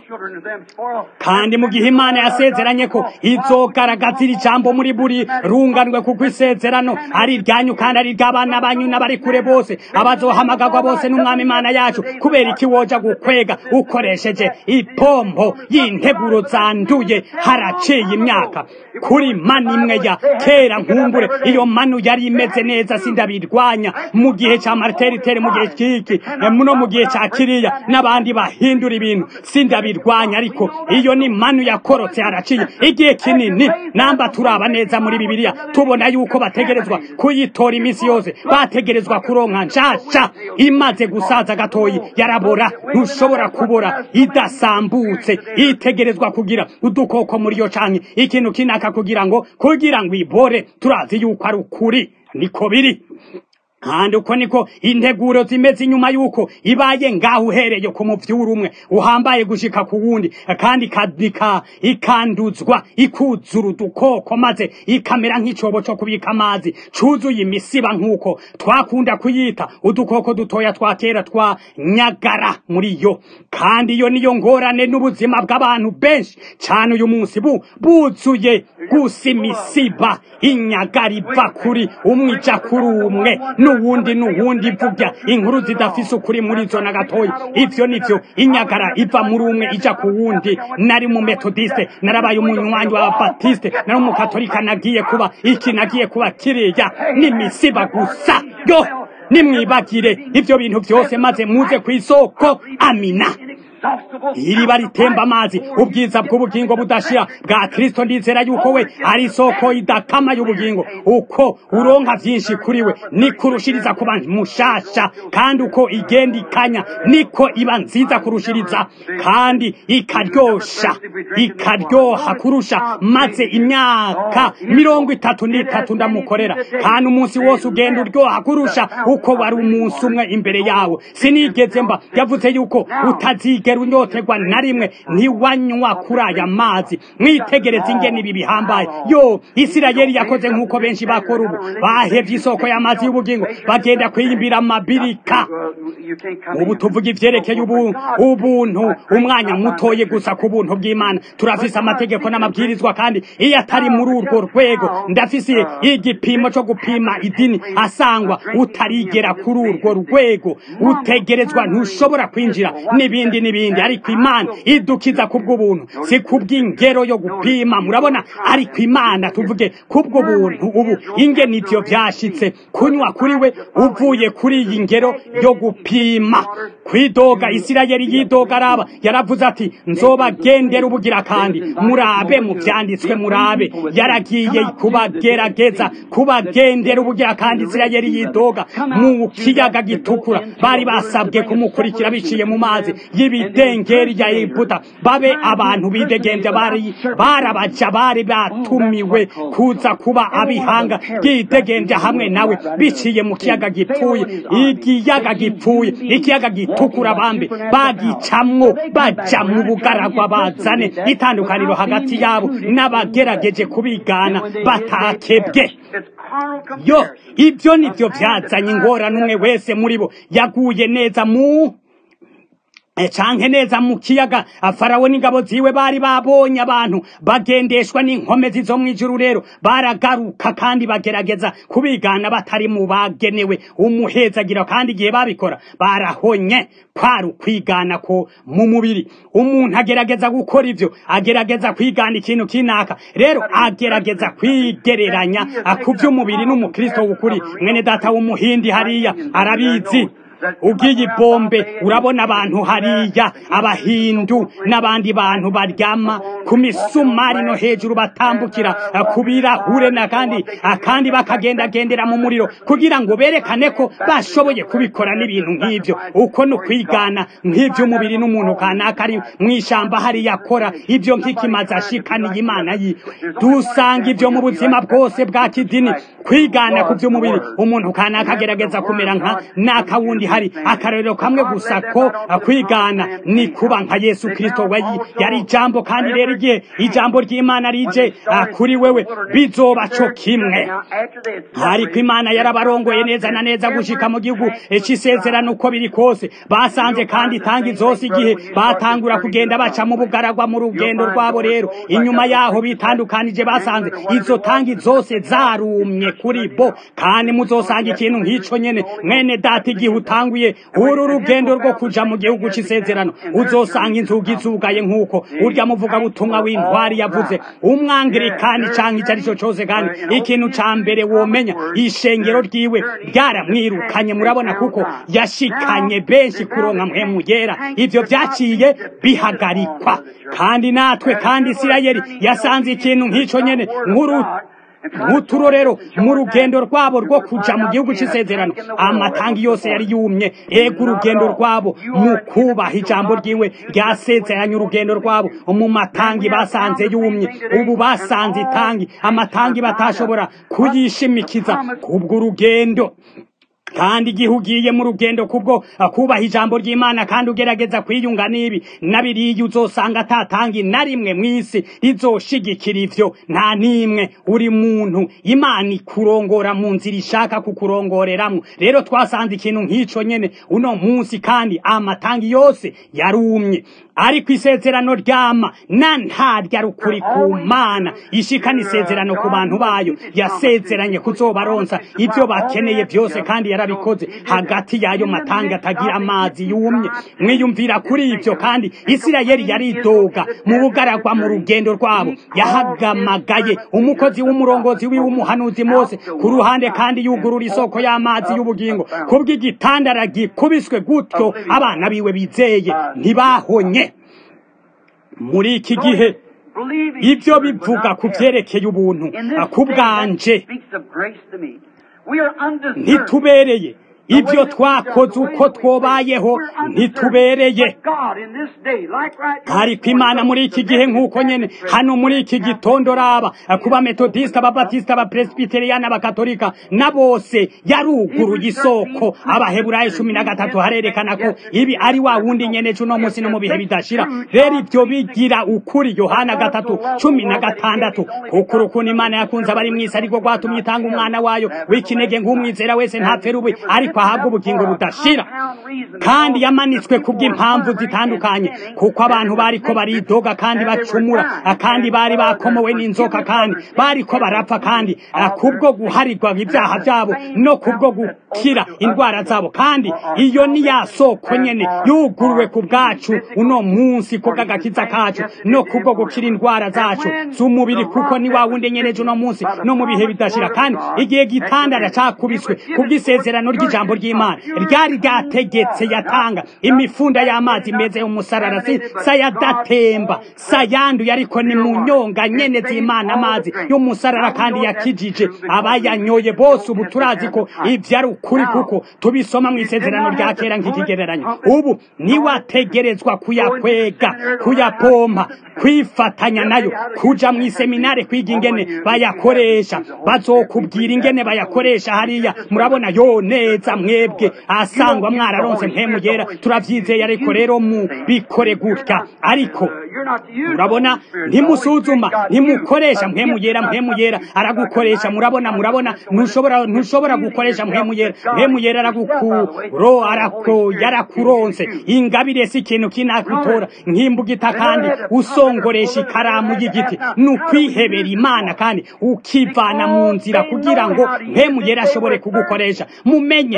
kandi mu gihe imana yasezeranye ko izogaragaza iri jambo muri buri runganwe kuko isezerano ari iryanyu kandi ari iry'abana banyu n'abari kure bose abazohamagarwa bose n'umwami imana yacu kubera iki woja gukwega ukoresheje ipompo y'integuro zanduye haraciye imyaka kuri mani imwe ya kera nkumbure iyo manu yari imeze neza sindabirwanya mu gihe cya marteritere mu gihe kiki no mu gihe cya kiriya n'abandi bahindura ibintu sindabirwanya ariko iyo ni manu yakorotse haraciye igihe kinini namba turaba neza muri bibiliya tubona yuko bategerezwa kuyitora iminsi yose bategerezwa kuronka nshasha imaze gusaza gatoyi yarabora ntushobora kubora idasambutse itegerezwa kugira udukoko muri yo canke ikintu kinaka kugira ngo kugira ngo ibore turazi yuko ari ukuri niko biri kandi uko niko integuro zimeze inyuma yuko ibaye ngaho uhereye ku muvyuru umwe uhambaye gushika ku wundi kandi kadika ikanduzwa ikuzura udukoko maze ikamera nk'icobo cyo kubika amazi cuzuye imisiba nk'uko twakunda kuyita udukoko dutoya twa kera twa nyagara muri yo kandi iyo niyo ngorane n'ubuzima bw'abantu benshi cyane uyu munsi bu buzuye gusa imisiba inyagara iva kuri umwe ija kuri umwe n'uwundi n'uwundi ivugya inkuru zidafise ukuri muri zo na gatoya ivyo nivyo inyagara iva muri umwe ija ku wundi nari mu metodiste narabaye umunywanyi w'ababatiste nari umukatolika nagiye kuba iki nagiye kuba kiriya n'imisiba gusa yo nimwibagire ivyo bintu vyose maze muze ku isoko amina iriba ritemba amazi ubwiza bw'ubugingo budashira bwa kristo ndizera yuko we ari isoko idakama y'ubugingo uko uronka vyinshi kuri we niko urushiriza kuba mushasha kandi uko igenda ikanya niko iba nziza kurushiriza kandi ikaryosha ikaryoha kurusha maze imyaka mirongo itatu n'itatu ndamukorera kandi umunsi wose ugenda uryoha kurusha uko wari umunsi umwe imbere yawo sinigeze mba yavuze yuko utazigera unyoterwa na rimwe ntiwanywa kuri aya mazi mwitegereze ingene ibi bihambaye yo isirayeli yakoze nk'uko benshi bakora ubu bahevye isoko y'amazi y'ubugingo bagenda kwiyimbira amabirika ubu tuvuga ivyerekeye ubu ubuntu umwanya mutoye gusa ku buntu bw'imana turafise amategeko n'amabwirizwa kandi iyo atari muri urwo rwego ndafise igipimo co gupima idini asangwa utarigera kuri urwo rwego utegerezwa ntushobora kwinjira n'ibindi n'ibindi ariko imana idukiza kubw'ubuntu si kubw'ingero yo gupima murabona ariko imana tuvuge kubw'ubuntu ubu ingene ivyo vyashitse kunywa kuri we uvuye kuri iyi ngero yo gupima kwidoga isirayeli yidoga araba yaravuze ati nzobagendera ubugira kandi murabe mu vyanditswe murabe yaragiye kubagerageza kubagendera ubugira kandi isirayeli yidoga mu kiyaga gitukura bari basabwe kumukurikira biciye mu mazi y'ibidengeri ya egiputa babe abantu bidegembya bari barabaja bari batumiwe kuza kuba abihanga ryidegembya hamwe nawe biciye mu kiyaga gipfuye ikiyaga gipfuye ikiyaga gitukura bambe bagicamwo baja mu bugaragwa bazane itandukaniro hagati yabo n'abagerageje kubigana batakebwe yo ibyo nivyo vyazanye ingorane umwe wese muri bo yaguye neza mu canke neza mu kiyaga farawo n'ingabo ziwe bari babonye abantu bagendeshwa n'inkomezi zo mw'ijuru rero baragaruka kandi bagerageza kubigana batari mu bagenewe umuhezagira kandi igihe babikora barahonye kwari ukwigana ko mu mubiri umuntu agerageza gukora ivyo agerageza kwigana ikintu kinaka rero agerageza kwigereranya ku vy'umubiri n'umukristo w'ukuri mwene data w'umuhindi hariya arabizi ugiye ibombe urabona abantu hariya abahindu n'abandi bantu baryama ku misumari no hejuru batambukira ku birahure na kandi akandi bakagendagendera mu muriro kugira ngo berekane ko bashoboye kubikora n'ibintu nk'ibyo uko ni ukwigana nk'iby'umubiri n'umuntu kanaka ari mu ishyamba hariya akora ibyo nk'ikimaze ashikaniye imana yiwe dusanga ibyo mu buzima bwose bwa kidini kwigana ku by'umubiri umuntu kanaka agerageza kumera nka naka wundi hari akarorero kamwe gusa ko kwigana ni kuba nka yesu kirisito we yari ijambo kandi rero igihe ijambo ry'imana rije kuri wewe bizoba cyo kimwe ariko imana yarabarongoye neza na neza gushika mu gihugu cy'isezerano uko biri kose basanze kandi tangi zose igihe batangura kugenda baca mu bugaragwa mu rugendo rwabo rero inyuma yaho bitandukanije basanze izo tangi zose zarumye kuri bo kandi muzosanga ikintu nk'ico nyene mwene data igihe utanguye uru rugendo rwo kuja mu gihugu c'isezerano uzosanga inzugi zugaye nk'uko urya muvuga butumwa w'intwari yavuze umwangirikani canke ico arico cose kandi ikintu ca mbere womenya ishengero ryiwe ryaramwirukanye murabona kuko yashikanye benshi kuronka mpemu yera ivyo vyaciye bihagarikwa kandi natwe kandi isirayeli yasanze ikintu nk'ico nyene nk'uru nk'uturorero mu rugendo rwabo rwo kuja mu gihugu c'isezerano amatangi yose yari yumye ega urugendo rwabo mu kubaha ijambo ryiwe ryasezeranye urugendo rwabo mu matangi basanze yumye ubu basanze itangi amatangi batashobora kuyishimikiza kubwo urugendo kandi igihe ugiye mu rugendo kubwo kubaha ijambo ry'imana kandi ugerageza kwiyunga n'ibi nabiriya uzosanga atatangi na rimwe mu isi rizoshigikira ivyo nta n'imwe uri muntu imana ikurongora mu nzira ishaka kukurongoreramwo rero twasanze ikintu nk'ico nyene uno munsi kandi amatangi yose yarumye ariko isezerano ryama na ntarya rukuri ku mana ishikana isezerano ku bantu bayo yasezeranye kuzobaronsa ibyo bakeneye byose kandi yarabikoze hagati y'ayo matanga atagira amazi yumye mwiyumvira kuri ibyo kandi isirayeli yaridoga mu bugaragwa mu rugendo rwabo yahagamagaye umukozi w'umurongozi wiwe umuhanuzi mose ku ruhande kandi yugurura isoko y'amazi y'ubugingo kubw'igitandara gikubiswe gutyo abana biwe bizeye ntibahonye muri iki gihe ibyo bivuga ku byerekeye ubuntu ku bwanje ntitubereye ibyo twakoze uko twobayeho ntitubereye ariko imana muri iki gihe nk'uko nyene hano muri iki gitondo raba kuba metodisita ababatisita abapresbiteriyani abakatolika na bose yaruguruye isoko abaheburayo cumi na gatatu harerekana ko ibi ari wa wundi nyene c'uno munsi no mu bihe bidashira rero ibyo bigira ukuri yohana gatatu cumi na gatandatu kuko urukundo imana yakunze abari mw'isi ariko rwatumye itanga umwana wayo w'ikinege nk'umwizera wese ntapfe rubi ariko ahabwa ubugingo budashira kandi yamanitswe kubw'impamvu zitandukanye kuko abantu bariko baridoga kandi bacumura kandi bari bakomowe n'inzoka kandi bariko barapfa kandi kubwo guharirwa ibyaha byabo no kubwo gukira indwara zabo kandi iyo ni ya soko nyene yuguruwe ku bwacu uno munsi kubw'agakiza kacu no kubwo gukira indwara zacu z'umubiri kuko ni wa wundi nyeneje uno munsi no mu bihe bidashira kandi igihe gitandara cakubiswe kubw'isezerano ry'ijambo ry'imana ryari ryategetse yatanga imifunda y'amazi meze umusarara sayadatemba sayanduye ariko ni mu nyonga nyene z'imana amazi y'umusarara kandi yakijije abayanyoye bose ubu turazi ko ivyo ari ukuri kuko tubisoma mu isezerano rya kera nk'ikigereranyo ubu niwategerezwa kuyakwega kuyapompa kwifatanya nayo kuja mu iseminare kwiga ingene bayakoresha bazokubwira ingene bayakoresha hariya murabona yo neza mwebwe asangwa mwararonse mpemu yera turavyizeye ariko rero mu bikore gutya ariko murabona ntimusuzuma ntimukoresha mpemu yera mpemu yera aragukoresha murabona murabona ntushobora ntushobora gukoresha mpemu yera mpemu yera aragukuro arako yarakuronse ingabire si ikintu kinakutora nk'imbugita kandi usongoresha ikaramu y'igiti ni ukwihebera imana kandi ukivana mu nzira kugira ngo mpemu yera ashobore kugukoresha mumenye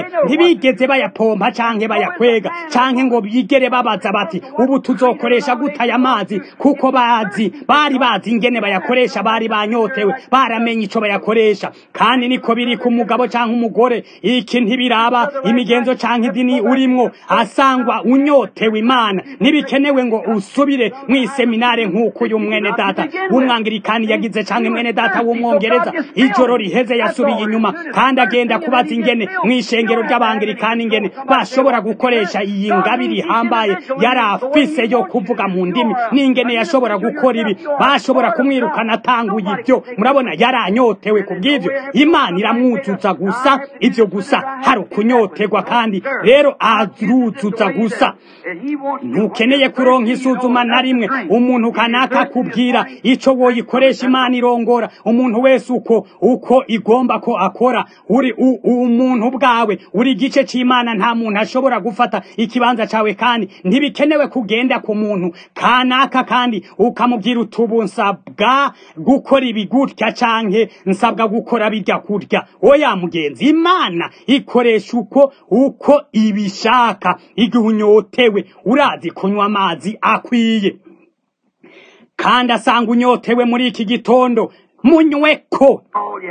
ntibigeze bayapompa canke bayakwega canke ngo bigere babaza bati ubu tuzokoresha gute aya mazi kuko bazi bari bazi ingene bayakoresha bari banyotewe baramenye ico bayakoresha kandi niko biri ku mugabo canke umugore iki ntibiraba imigenzo canke idini urimwo asangwa unyotewe imana ntibikenewe ngo usubire mw'iseminare nk'uko uyu mwene data w'umwangirikani yagize canke mwene data w'umwongereza ijoro riheze yasubiye inyuma kandi agenda kubaza ingene mw'ishengero ry'abangirikani ingene bashobora gukoresha iyi ngabiri ihambaye yari afise yo kuvuga mu ndimi n'ingene yashobora gukora ibi bashobora kumwirukana atanguye ibyo murabona yaranyotewe ku bw'ivyo imana iramwuzuza gusa ivyo gusa hari ukunyotegwa kandi rero aruzuza gusa ntukeneye kuronka isuzuma na rimwe umuntu kanaka kubwira ico woyikoresha imana irongora umuntu wese uko uko igomba ko akora uri umuntu bwawe uri igice c'imana nta muntu ashobora gufata ikibanza cawe kandi ntibikenewe kugenda ku muntu kanaka kandi ukamubwira utubu nsabwa gukora ibi gutya canke nsabwa gukora birya kurya oya mugenzi imana ikoresha uko uko ibishaka igihe unyotewe urazi kunywa amazi akwiye kandi asanga unyotewe muri iki gitondo munyweko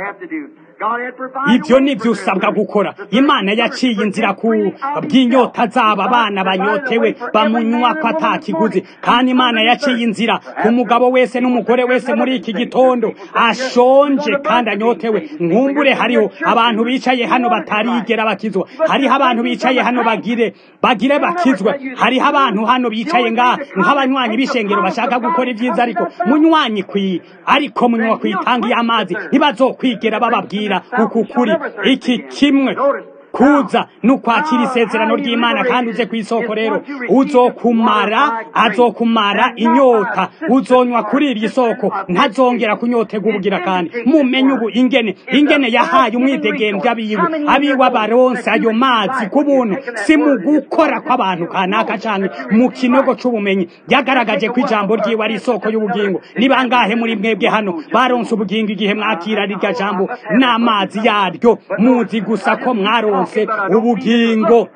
ibyo ni byo usabwa gukora imana yaciye inzira ku bw'inyota zabo abana banyotewe bamunywa ko atakiguzi kandi imana yaciye inzira ku mugabo wese n'umugore wese muri iki gitondo ashonje kandi anyotewe nkumbure hariho abantu bicaye hano batarigera bakizwa hariho abantu bicaye hano bagire bagire bakizwa hariho abantu hano bicaye ngaha nk'abanywanyi b'ishengero bashaka gukora ibyiza ariko munywanyi kwi ariko munywa kwitanga y'amazi ntibazokwigera bababwira uku kuri iki kimwe kuza nukwakira isezerano ry'imana kandi uze ku isoko rero uzokumara azokumara inyota uzonywa kuri iri soko ntazongera kunyotega ubugira kandi mumenye ubu ingene ingene yahaye umwidegembyo abiwe abiwe abaronse ayo mazi ku buntu si mu gukora kw'abantu kanaka canke mu kinogo c'ubumenyi yagaragaje ko ijambo ryiwe ari isoko y'ubugingo ni bangahe muri mwebwe hano baronse ubugingo igihe mwakira rirya jambo n'amazi yaryo muzi gusa ko mwaronse ubugingo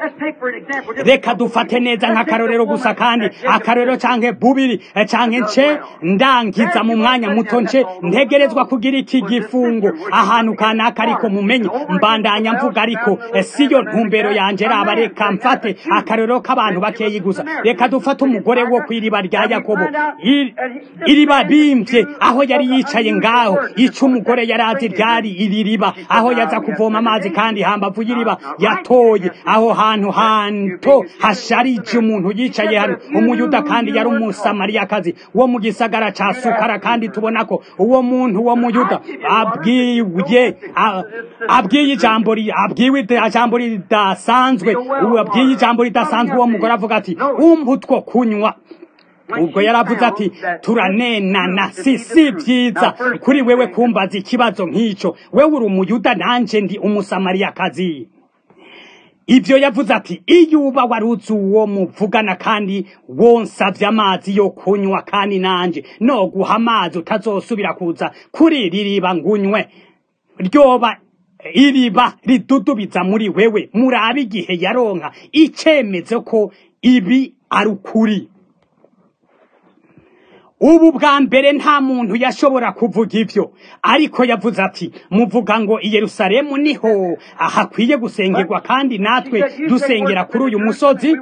reka dufate neza nk'akarorero gusa kandi akarorero canke bubiri canke nce ndangiza mu mwanya muto nce ntegerezwa kugira iki gifungo ahantu kanaka ariko mumenye mbandanya mvuga ariko siyo ntumbero yanje raba reka mfate akarorero k'abantu bakeyi gusa reka dufate umugore wo kw'iriba rya yakobo iriba bimvye aho yari yicaye ngaho ico umugore yari azi ryari iri riba aho yaza kuvoma amazi kandi hambavu y'iriba yatoye aho hantu hanto hasharije umuntu yicaye hano umuyuda kandi yari umusamariyakazi wo mu gisagara ca sukara kandi tubona ko uwo muntu wo muyuda abwiye abwiye ijambo abwiwe ijambo ridasanzwe abwiye ijambo ridasanzwe uwo mugore avuga ati umpa utwo kunywa ubwo yaravuze ati turanenana si si byiza kuri wewe kumbaza ikibazo nk'icyo wewe uri umuyuda nanje ndi umusamariyakazi ibyo yavuze ati iyo uba waruzi uwo muvugana kandi wonsabye amazi yo kunywa kandi nanje no guha amazi utazosubira kuza kuri iri riba ngunywe ryoba iriba ridudubiza muri wewe murabe igihe yaronka icyemezo ko ibi ari ukuri ubu bwa mbere nta muntu yashobora kuvuga ibyo ariko yavuze ati muvuga ngo i Yerusalemu niho hakwiye gusengerwa kandi natwe dusengera kuri uyu musozi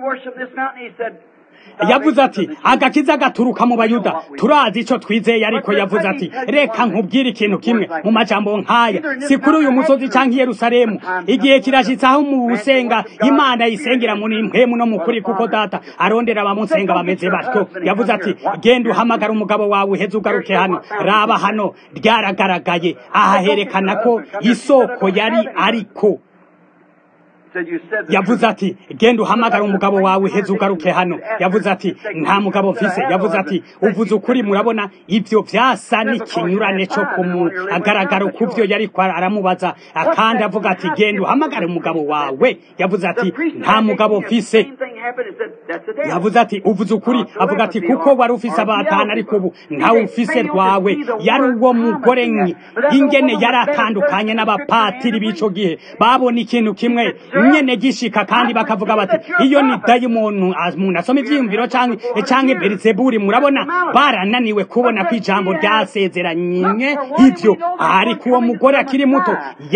yavuze ati agakiza gaturuka mu bayuda turazi icyo twizeye ariko yavuze ati reka nkubwire ikintu kimwe mu majambo nk'aya si kuri uyu musozi cyangwa i Yerusalemu igihe kirashitse aho mu busenga imana yisengera muri mpemu no mu kuri kuko data arondera abamusenga bameze batyo yavuze ati genda uhamagara umugabo wawe uheze ugaruke hano raba hano ryaragaragaye aha herekana ko isoko yari ariko yavuze ati genda uhamagara umugabo wawe uheze ugaruke hano yavuze ati nta mugabo mfise yavuze ati uvuze ukuri murabona ibyo byasa n'ikinyurane cyo kumugaragara ku byo yari aramubaza kandi avuga ati genda uhamagare umugabo wawe yavuze ati nta mugabo mfise yavuze ati uvuze ukuri avuga ati kuko wari ufise abatanu ariko ubu ntawe ufise rwawe yari uwo mugore ingene yari atandukanye n'abapatiri b'ico gihe babona ikintu kimwe nyene gishika kandi bakavuga bati iyo ni dayimonu umuntu asoma ivyiyumviro canke canke berizeburi murabona barananiwe kubona ko ijambo ryasezeranye ivyo ariko uwo mugore akiri muto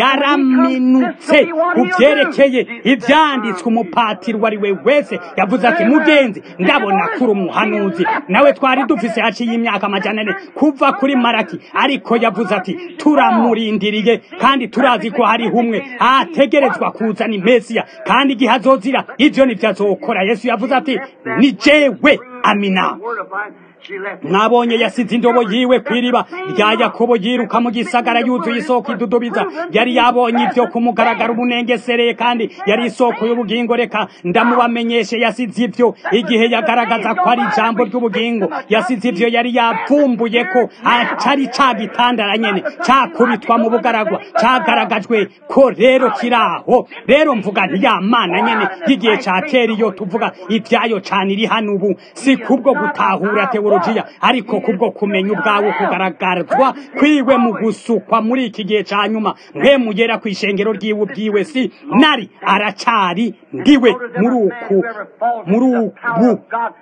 yaraminutse ku vyerekeye ivyanditswe umupatiri uwo ari we wese yavuze ati mugenzi ndabona kuri umuhanuzi nawe twari dufise haciye imyaka amajana ane kuva kuri maraki ariko yavuze ati turamurindiriye kandi turazi ko hariho umwe ategerezwa kuzana imesiya kandi igihe azozira ivyo nivyo azokora yesu yavuze ati ni jewe amina mwabonye yasize indobo yiwe kw'iriba rya yakobo yiruka mu gisagara yuzuye isoko idudubiza yari yabonye ivyo kumugaragara umunengesereye kandi yari isoko y'ubugingo reka ndamubamenyeshe yasize ivyo igihe yagaragaza ko ari ijambo ry'ubugingo yasize ivyo yari yavumbuye ko atari ca gitandara nyene cakubitwa mu bugaragwa cagaragajwe ko rero kiraho rero mvuga nti ya mana nyene y'igihe ca kera iyo tuvuga ivyayo cane iri hano ubu si kubwo gutahura tewo teologiya ariko kubwo kumenya ubwawe kugaragarazwa kwiwe mu gusukwa muri iki gihe ca nyuma mwe mugera ku ishengero ryiwe ubwiwe si nari aracari ndiwe muri uku muri ubu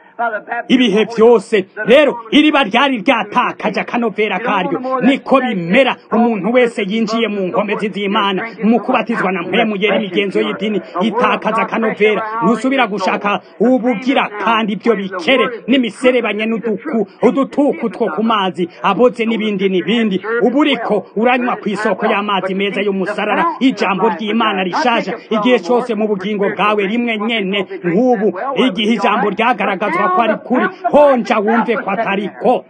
ibihe byose rero iriba ryari ryatakaje akanovera karyo niko bimera umuntu wese yinjiye mu nkomezi z'imana mu kubatizwa na mpemu yera imigenzo y'idini itakaza akanovera ntusubira gushaka ubugira kandi ibyo bikere n'imiserebanye n'uduku udutuku two ku mazi aboze n'ibindi n'ibindi ubu uriko uranywa ku isoko y'amazi meza y'umusarara ijambo ry'imana rishaje igihe cyose mu bugingo bwawe rimwe nyene nk'ubu igihe ijambo ryagaragazwa ko ari kuri honja wumve ko atari ko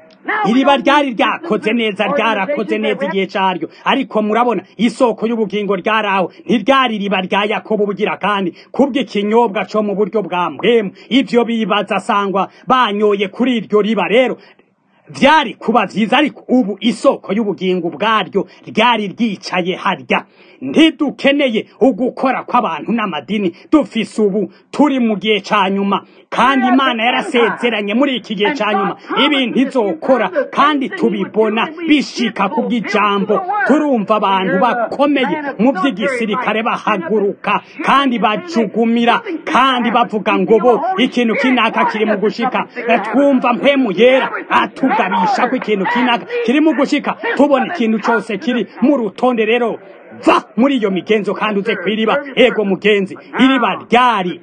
iriba ryari ryakoze neza ryarakoze neza igihe cyaryo ariko murabona isoko y'ubugingo ryaraho ntiryari iriba rya yakobo bugira kandi kubw'ikinyobwa cyo mu buryo bwa mpemu ivyo bibaza sangwa banyoye kuri iryo riba rero vyari kuba vyiza ariko ubu isoko y'ubugingo bwaryo ryari ryicaye harya ntidukeneye ugukora kw'abantu n'amadini dufise ubu turi mu gihe ca nyuma kandi imana yarasezeranye muri iki gihe ca nyuma ibintu izokora kandi tubibona bishika ku bw'ijambo turumva abantu bakomeye mu vy'igisirikare bahaguruka kandi bajugumira kandi bavuga ngo bo ikintu kinaka kiri mu gushika twumva mpemu yera atugabisha ko ikintu kinaka kiri mu gushika tubona ikintu cose kiri mu rutonde rero va muri iyo migenzo kandi uze kw'iriba ego mugenzi iriba ryari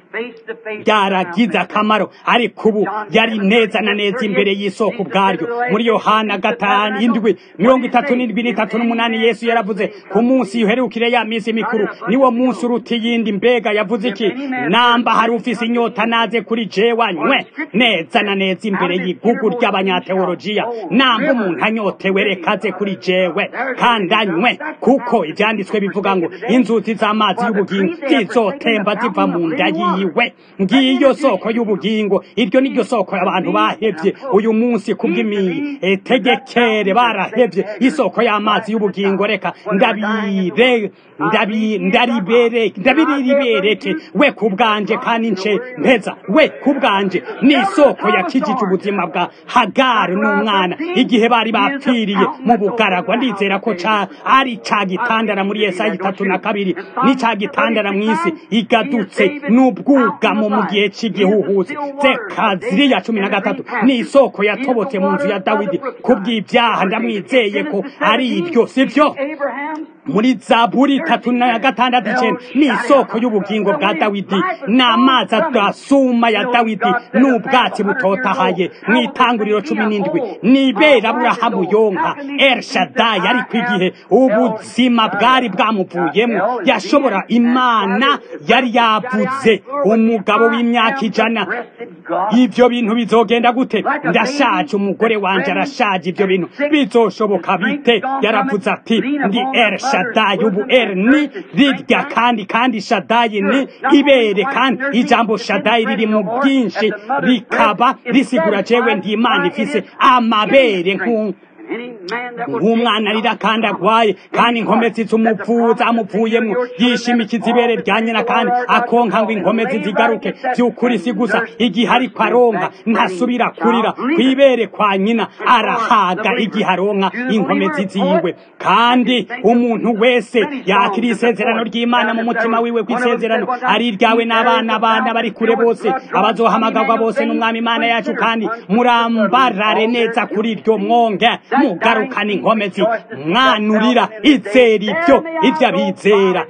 ryaragize akamaro ariko ubu yari neza na neza imbere y'isoko ubwaryo muri yohana gatanu indwi mirongo itatu n'indwi n'itatu n'umunani yesu yaravuze ku munsi yuherukire ya minsi mikuru niwo munsi uruta iyindi mbega yavuze iki namba hari ufise inyota naze kuri jewe nywe neza na neza imbere y'igugu ry'abanyateolojiya namba umuntu anyotewe reka aze kuri jewe kandi anywe kuko ivyanditswe byanditswe bivuga ngo inzuzi z'amazi y'ubugingo zizotemba ziva mu nda yiwe ngiyo soko y'ubugingo iryo niryo soko abantu bahevye uyu munsi kubw'imitegekere barahevye isoko y'amazi y'ubugingo reka ndabire ndabi ndaribere ndabiribereke we kubwanje kandi nce mpeza we kubwanje ni isoko yakijije ubuzima bwa hagari n'umwana igihe bari bapfiriye mu bugaragwa ndizera ko ca ari ca gitandara muri yesaya itatu na kabiri ni ca gitandara mw'isi igadutse n'ubwugamo mu gihe c'igihuhuzi zeka ziriya cumi na gatatu ni isoko yatobotse mu nzu ya dawidi kubw'ibyaha ndamwizeye ko ari ibyo sivyo muri zaburi itatu na gatandatu icenda ni isoko y'ubugingo bwa dawidi n'amazi adasuma ya dawidi n'ubwatsi butotahaye mu itanguriro cumi n'indwi nibera aburahamu yonka elshadayi ariko igihe ubuzima bwari bwamuvuyemo yashobora imana yari yavuze umugabo w'imyaka ijana ivyo bintu bizogenda gute ndashaje umugore wanje arashaje ivyo bintu bizoshoboka bite yaravuze ati ndi elshadayi shadayi ubu er ni rirya kandi kandi shadayi ni ibere kandi ijambo shadayi riri mu bwinshi rikaba risigura jewe ndi imana ifise amabere nk'u nk'umwana arira kandi agwaye kandi inkomezi z'umuvuza amuvuyemo yishimikiza ibere rya nyina kandi akonka ngo inkomezi zigaruke by'ukuri si gusa igihe ariko aronka ntasubira kurira kwibere kwa nyina arahaga igihe aronka inkomezi ziwe kandi umuntu wese yakira isezerano ry'imana mu mutima wiwe ku isezerano ari iryawe n'abana bana bari kure bose abazohamagarwa bose n'umwami imana yacu kandi murambarare neza kuri iryo mwonge mugarukana inkomezi mwanurira izera ibyo ibyo abizera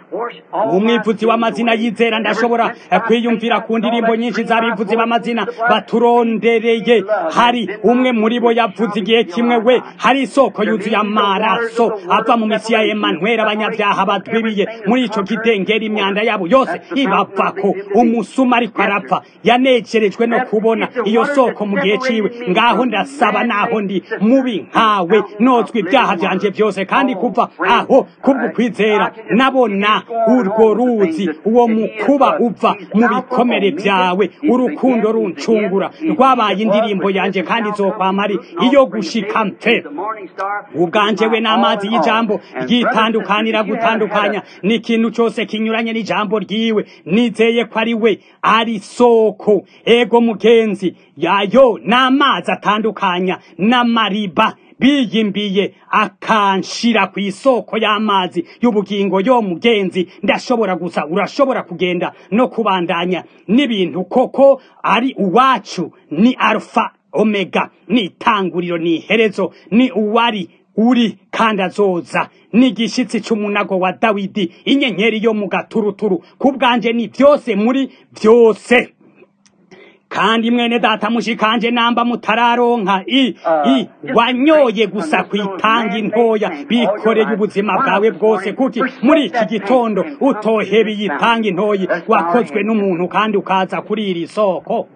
umwivuzi w'amazina yizera ndashobora kwiyumvira ku ndirimbo nyinshi z'abivuzi b'amazina baturondereye hari umwe muri bo yavuze igihe kimwe we hari isoko yuzuye amaraso ava mu misi ya Emmanuel abanyabyaha badwibiye muri ico kidengera imyanda yabo yose ibavako umusuma ariko arapfa yanekerejwe no kubona iyo soko mu gihe ciwe ngaho ndasaba naho ndi mubi nkawe nozwa ibyaha vyanje byose kandi kuva aho kubwo kwizera nabona urwo ruzi uwo mukuba uva mu bikomere byawe urukundo runcungura rwabaye indirimbo yanjye kandi izokwama ari iyo gushika mfe ubwanje we n'amazi y'ijambo ryitandukanira gutandukanya n'ikintu cyose kinyuranye n'ijambo ryiwe nizeye ko ari we ari soko ego mugenzi yayo n'amazi atandukanya n'amariba biyimbiye akanshira ku isoko y'amazi y'ubugingo yo mugenzi ndashobora gusa urashobora kugenda no kubandanya n'ibintu koko ari uwacu ni alfa omega ni itanguriro ni iherezo ni uwari uri kandi azoza n'igishitsi c'umunago wa dawidi inyenyeri yo mu gaturuturu ku bwanje ni byose muri byose kandi mwene data mushikanje namba mutararonka i i wanyoye gusa kwitanga intoya bikoreye ubuzima bwawe bwose kuki muri iki gitondo utohebe yitanga intoyi wakozwe n'umuntu kandi ukaza kuri iri soko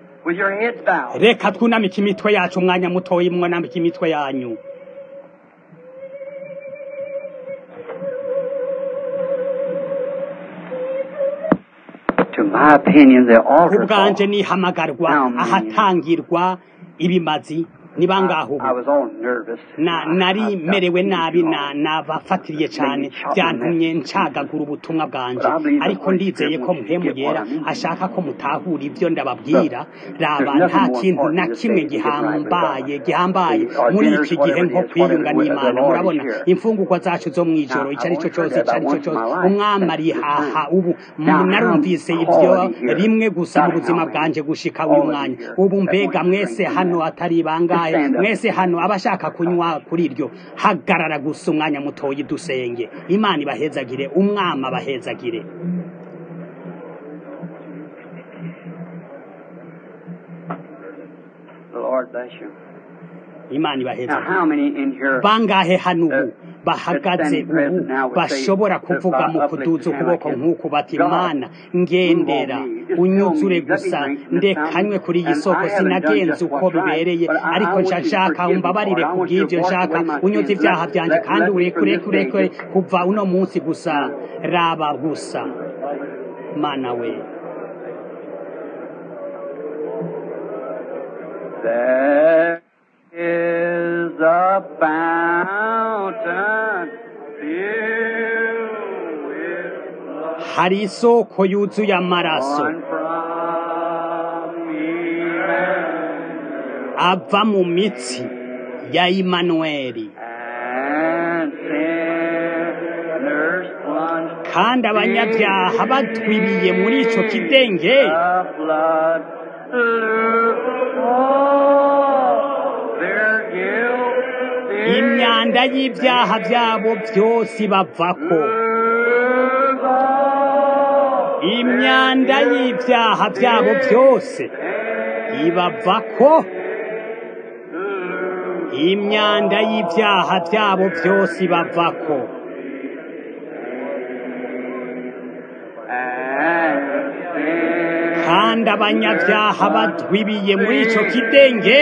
reka twunamike imitwe yacu umwanya mutoyi mwunamike imitwe yanyu ku bwanje nihamagarwa ahatangirwa ibimazi niba ngaho nari merewe nabi nabafatiriye cyane byantumye ncagagura ubutumwa bwanje ariko ndizeye ko muhemu yera ashaka ko mutahura ibyo ndababwira raba nta kintu na kimwe gihambaye gihambaye muri iki gihe nko kwiyunga n'imana murabona imfungurwa zacu zo mu ijoro icyo ari cyo cyose icyo ari cyo cyose umwami arihaha ubu narumvise ibyo rimwe gusa mu buzima bwanje gushika uyu mwanya ubu mbega mwese hano atari ibanga mwese hano abashaka kunywa kuri iryo hagarara gusa umwanya mutoya dusenge imana ibahezagire umwama abahezagire imana ibahezagire bangahe hano ubu bahagaze ubu bashobora kuvuga mu kuduza ukuboko nk'uku bati imana ngendera unyuzure gusa ndekanywe kuri iyi soko sinagenze uko bibereye ariko nshya nshaka umbabarire ku bw'ibyo nshaka unyuze ibyaha byanjye kandi urekure kurekure kuva uno munsi gusa raba gusa mana we There is a fountain filled with hari isoko yuzuye amaraso from Emmanuel, ava mu mitsi ya imanuweli and sinners plunged kandi abanyabyaha batwibiye muri icyo kidenge the flood. Oh, their guilt is imyanda y'ibyaha byabo byose ibavako imyanda y'ibyaha byabo byose ibavako imyanda y'ibyaha byabo byose ibavako kandi abanyabyaha badwibiye muri icyo kidenge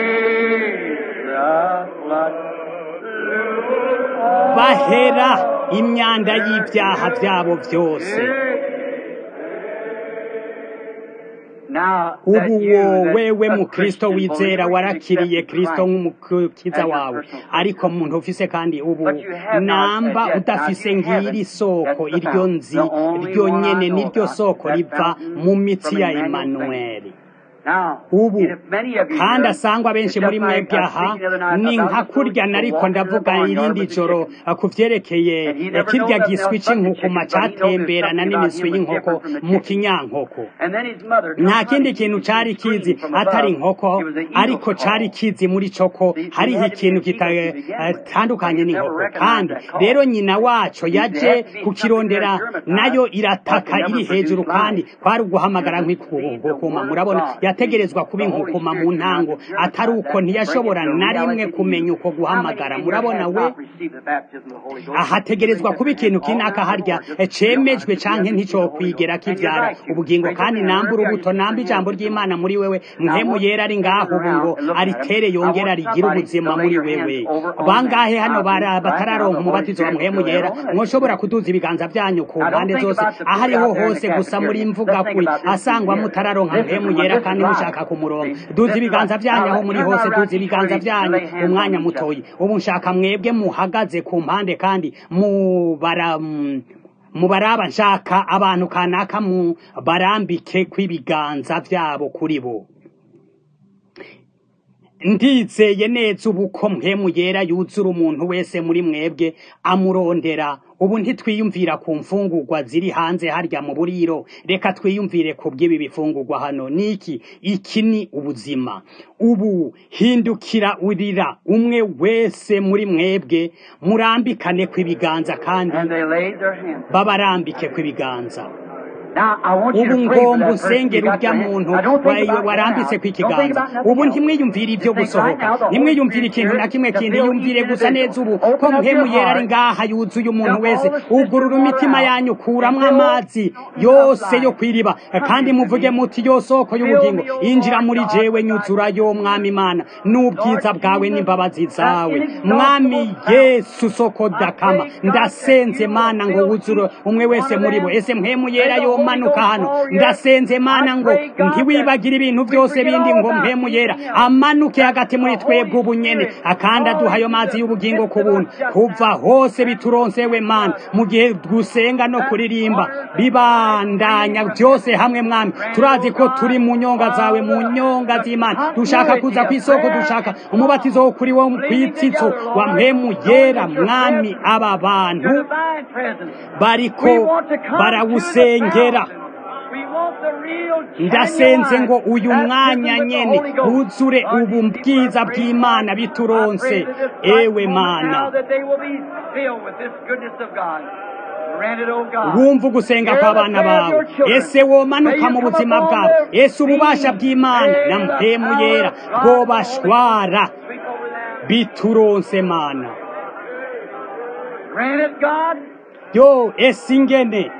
bahera imyanda y'ibyaha byabo byose ubu wowewe mu kristo wizera warakiriye kristo nk'umukiza wawe ariko muntu ufise kandi ubu namba udafise ngiri soko iryo nzi ryo nyene niryo soko riva mu mitsi ya Emmanuel ubu kandi asangwa benshi muri mwebwe aha ni nka kurya nariko ndavuga irindi joro ku vyerekeye kirya giswi c'inkukuma catemberana n'imiswi y'inkoko mu kinyankoko nta kindi kintu cari kizi atari inkoko ariko cari kizi muri coko hariho ikintu kitatandukanye n'inkoko kandi rero nyina waco yaje kukirondera nayo irataka iri hejuru kandi kwari uguhamagara nk'ikukuma murabona yategerezwa kuba inkukuma mu ntango atari uko ntiyashobora na rimwe kumenya uko guhamagara murabona we ahategerezwa kuba ikintu kinaka harya cemejwe canke nticokwigera kivyara ubugingo kandi namba urubuto namba ijambo ry'imana muri wewe mpemu yera ari ngaho ubu ngo aritere yongera rigira ubuzima muri wewe bangahe hano batararonka umubatizo wa mpemu yera mwoshobora kuduza ibiganza vyanyu ku mpande zose ahariho hose gusa muri mvuga kuri asangwa mutararonka mpemu yera kandi mushaka kumuronka duza ibiganza vyanyu aho muri hose duza ibiganza vyanyu umwanya mutoyi ubu nshaka mwebwe muhagaze ku mpande kandi mubara mubaraba nshaka abantu kanaka mu barambike kw'ibiganza vyabo kuri bo ndizeye neza ubu ko mpemu yera yuzura umuntu wese muri mwebwe amurondera ubu ntitwiyumvira ku mfungurwa ziri hanze harya mu buriro reka twiyumvire ku bw'ibi bifungurwa hano niki iki ni ubuzima ubu hindukira urira umwe wese muri mwebwe murambikane kw'ibiganza kandi babarambike kw'ibiganza ubu ngomba usengera urya muntu warambitse ku ikiganza ubu ntimwiyumvire ibyo gusohoka ntimwiyumvire ikintu na kimwe kindi yumvire gusa neza ubu ko mpemu yera ari ngaha yuzuye umuntu wese ugurura imitima yanyu kuramwo amazi yose yo kwiriba kandi muvuge muti yo soko y'ubugingo injira muri jewe nyuzura yo mwami imana n'ubwiza bwawe n'imbabazi zawe mwami yesu soko dakama ndasenze mana ngo wuzure umwe wese muri bo ese mpemu yera yo manuka hano ndasenze mana ngo ntiwibagire ibintu byose bindi ngo mpemu yera amanuke hagati muri twebwe ubu nyene akandi aduha ayo mazi y'ubugingo ku buntu kuva hose bituronsewe mana mu gihe gusenga no kuririmba bibandanya byose hamwe mwami turazi ko turi mu nyonga zawe mu nyonga z'imana dushaka kuza ku isoko dushaka umubatizo wo kuri wo kwitsitso wa mpemu yera mwami aba bantu bariko barawusengera ndasenze ngo uyu mwanya nyene wuzure ubu bwiza bw'imana bituronse ewe mana wumva ugusenga kw'abana bawe ese womanuka mu buzima bwawe ese ububasha bw'imana na mpemu yera bwobashwara bituronse mana yo ese ingene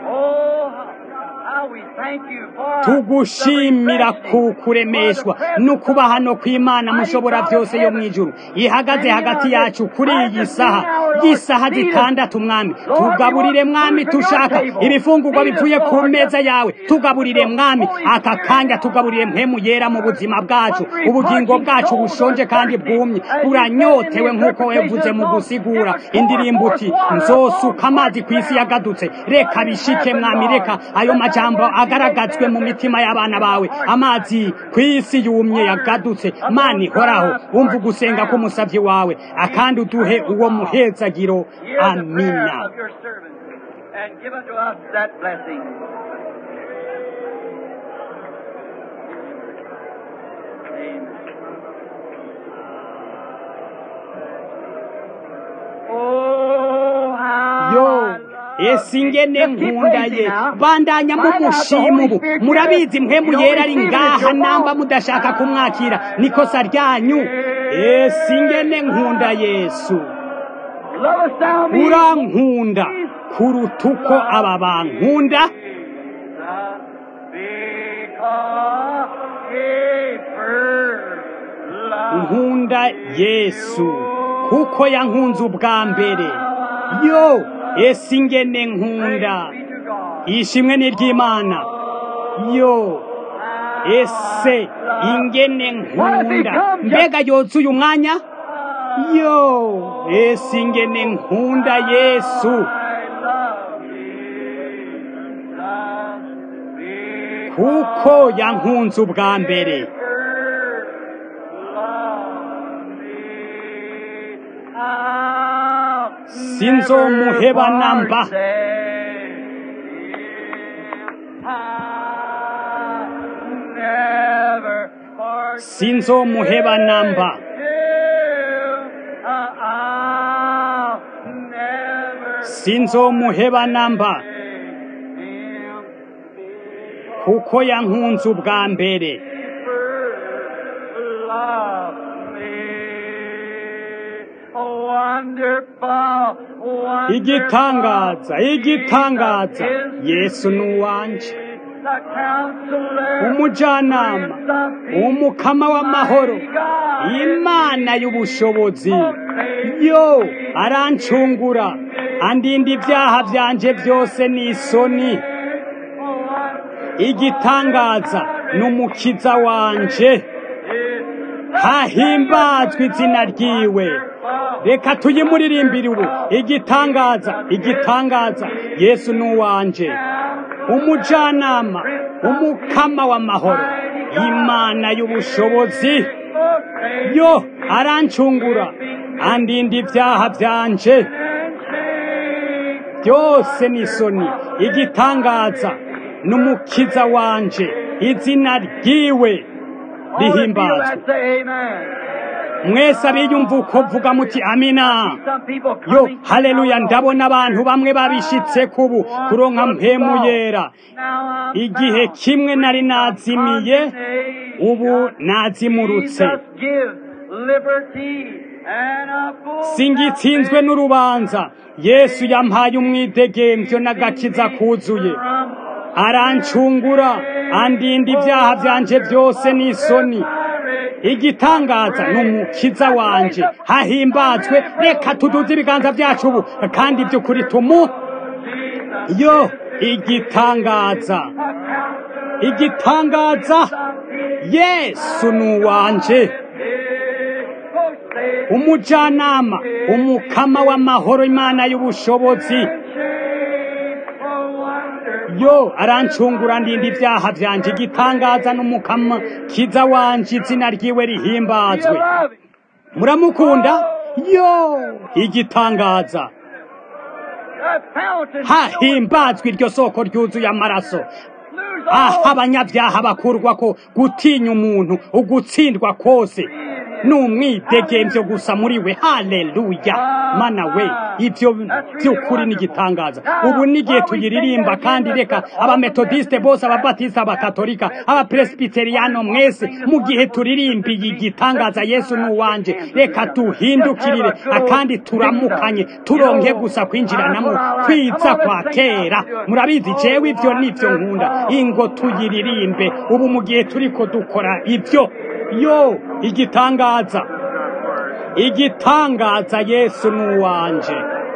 tugushimira ku kuremeshwa no kuba hano kw'imana mushobora byose yo mu ijuru ihagaze hagati yacu kuri iyi saha y'isaha zitandatu mwami tugaburire mwami tushaka ibifungurwa bivuye ku meza yawe tugaburire mwami aka kanya tugaburire mpemu yera mu buzima bwacu ubugingo bwacu bushonje kandi bwumye buranyotewe nk'uko wavuze mu gusigura indirimbo uti nzosuka amazi ku isi yagadutse reka bishike mwami reka ayo majambo agaragazwe mu mitima y'abana bawe amazi ku isi yumye yagadutse mani horaho wumva ugusenga k'umusavyi wawe akandi uduhe uwo muhezagiro amina yo ese ingene nkunda ye bandanya mumushima ubu murabizi mpemu yera ari ngaha namba mudashaka kumwakira nikosa ryanyu ese ingene nkunda yesu urankunda kuruta uko aba bankunda nkunda yesu kuko yankunze ubwa mbere yo ese ingene nkunda ishimwe ni ry'imana yo ese ingene nkunda mbega yozuye umwanya yo ese ingene nkunda yesu kuko yankunze ubwa mbere sinzomuheba namba sinzomuheba namba sinzomuheba namba kuko yankunze ubwa mbere igitangaza igitangaza yesu ni uwanje umujyanama umukama w'amahoro imana y'ubushobozi yo arancungura andinda ibyaha byanje byose ni isoni igitangaza ni umukiza wanje hahimbazwe izina ryiwe reka tuyimuririmbire ubu igitangaza igitangaza yesu ni uwanje umujyanama umukama w'amahoro imana y'ubushobozi yo arancungura andinda ibyaha byanje byose ni isoni igitangaza n'umukiza wanje izina ryiwe rihimbazwe mwese abiyumva uko vuga muti amina yo haleluya ndabona abantu bamwe babishitse kubu kuronka mpemu yera igihe kimwe nari nazimiye ubu nazimurutse singitsinzwe n'urubanza yesu yampaye umwidegemvyo n'agakiza kuzuye arancungura andinda ibyaha byanje byose n'isoni igitangaza ni umukiza wanje hahimbazwe reka tuduze ibiganza byacu ubu kandi by'ukuri tumu yo igitangaza igitangaza yesu ni uwanje umujyanama umukama w'amahoro imana y'ubushobozi yo arancungura ndinda ibyaha byanje igitangaza n'umukama kiza wanje izina ryiwe rihimbazwe muramukunda yo igitangaza hahimbazwe iryo soko ryuzuye amaraso aho abanyabyaha bakurwa ko gutinya umuntu ugutsindwa kose ni umwidegemvyo gusa muri we haleluya mana we ibyo by'ukuri n'igitangaza ubu n'igihe tuyiririmba kandi reka abametodiste bose ababatista abakatolika abapresbiteriyano mwese mu gihe turirimbiye igitangaza yesu n'uwanje reka tuhindukirire akandi turamukanye turonke gusa kwinjiranamo kwiza kwa kera murabizi jewe ibyo nivyo nkunda ingo tuyiririmbe ubu mu gihe turiko dukora ibyo yo igitangaza igitangaza yesu n'uwanje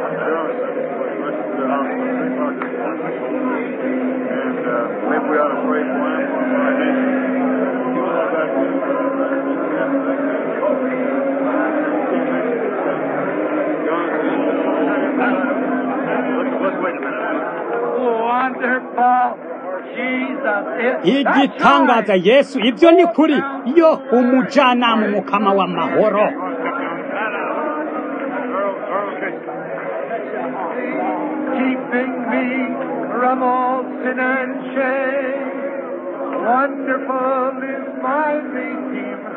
igitangaza yesu ibyo ni kuri yo umujyanama umukama w'amahoro keeping me from all sin and shame. Wonderful is my Redeemer.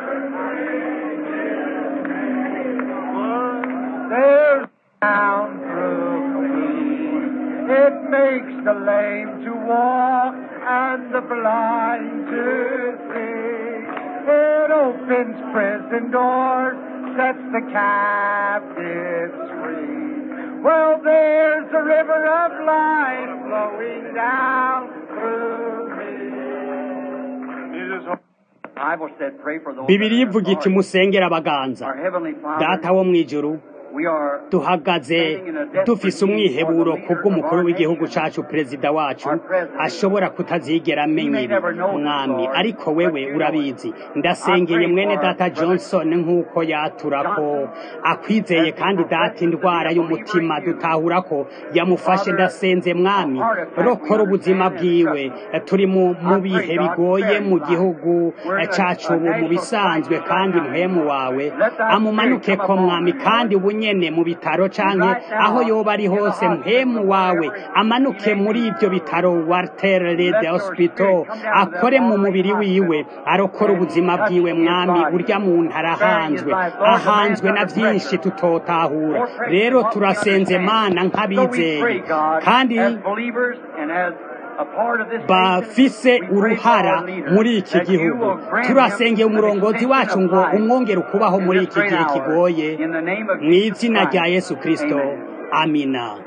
There's down through me. It makes the lame to walk and the blind to see. It opens prison doors, sets the captives free. Well, there's a river of life flowing down through me. Bible said, pray for those bibiri that are ivuga iti in authority. musengera abaganza Our Heavenly Father, data wo mu ijuru duhagaze dufise umwiheburo kubw'umukuru w'igihugu cacu perezida wacu ashobora kutazigera amenya ibi mwami ariko wewe urabizi ndasengeye mwene data johnson nk'uko yatura ko akwizeye kandi data indwara y'umutima dutahura ko yamufashe ndasenze mwami rokora ubuzima bwiwe turi mu bihe bigoye mu gihugu cacu ubu mu bisanzwe kandi mpemu wawe amumanuke ko mwami kandi ubu nyene mu bitaro canke aho yoba ari hose mpemu wawe amanuke muri ibyo bitaro Walter Red Hospital akore mu mubiri wiwe arokora ubuzima bwiwe mwami urya muntu arahanzwe ahanzwe na byinshi tutotahura rero turasenze mana nk'abizeye kandi bafise uruhara muri iki gihugu turasengeye umurongozi wacu ngo umwongere ukubaho muri iki gihe kigoye mu izina rya yesu kirisito amina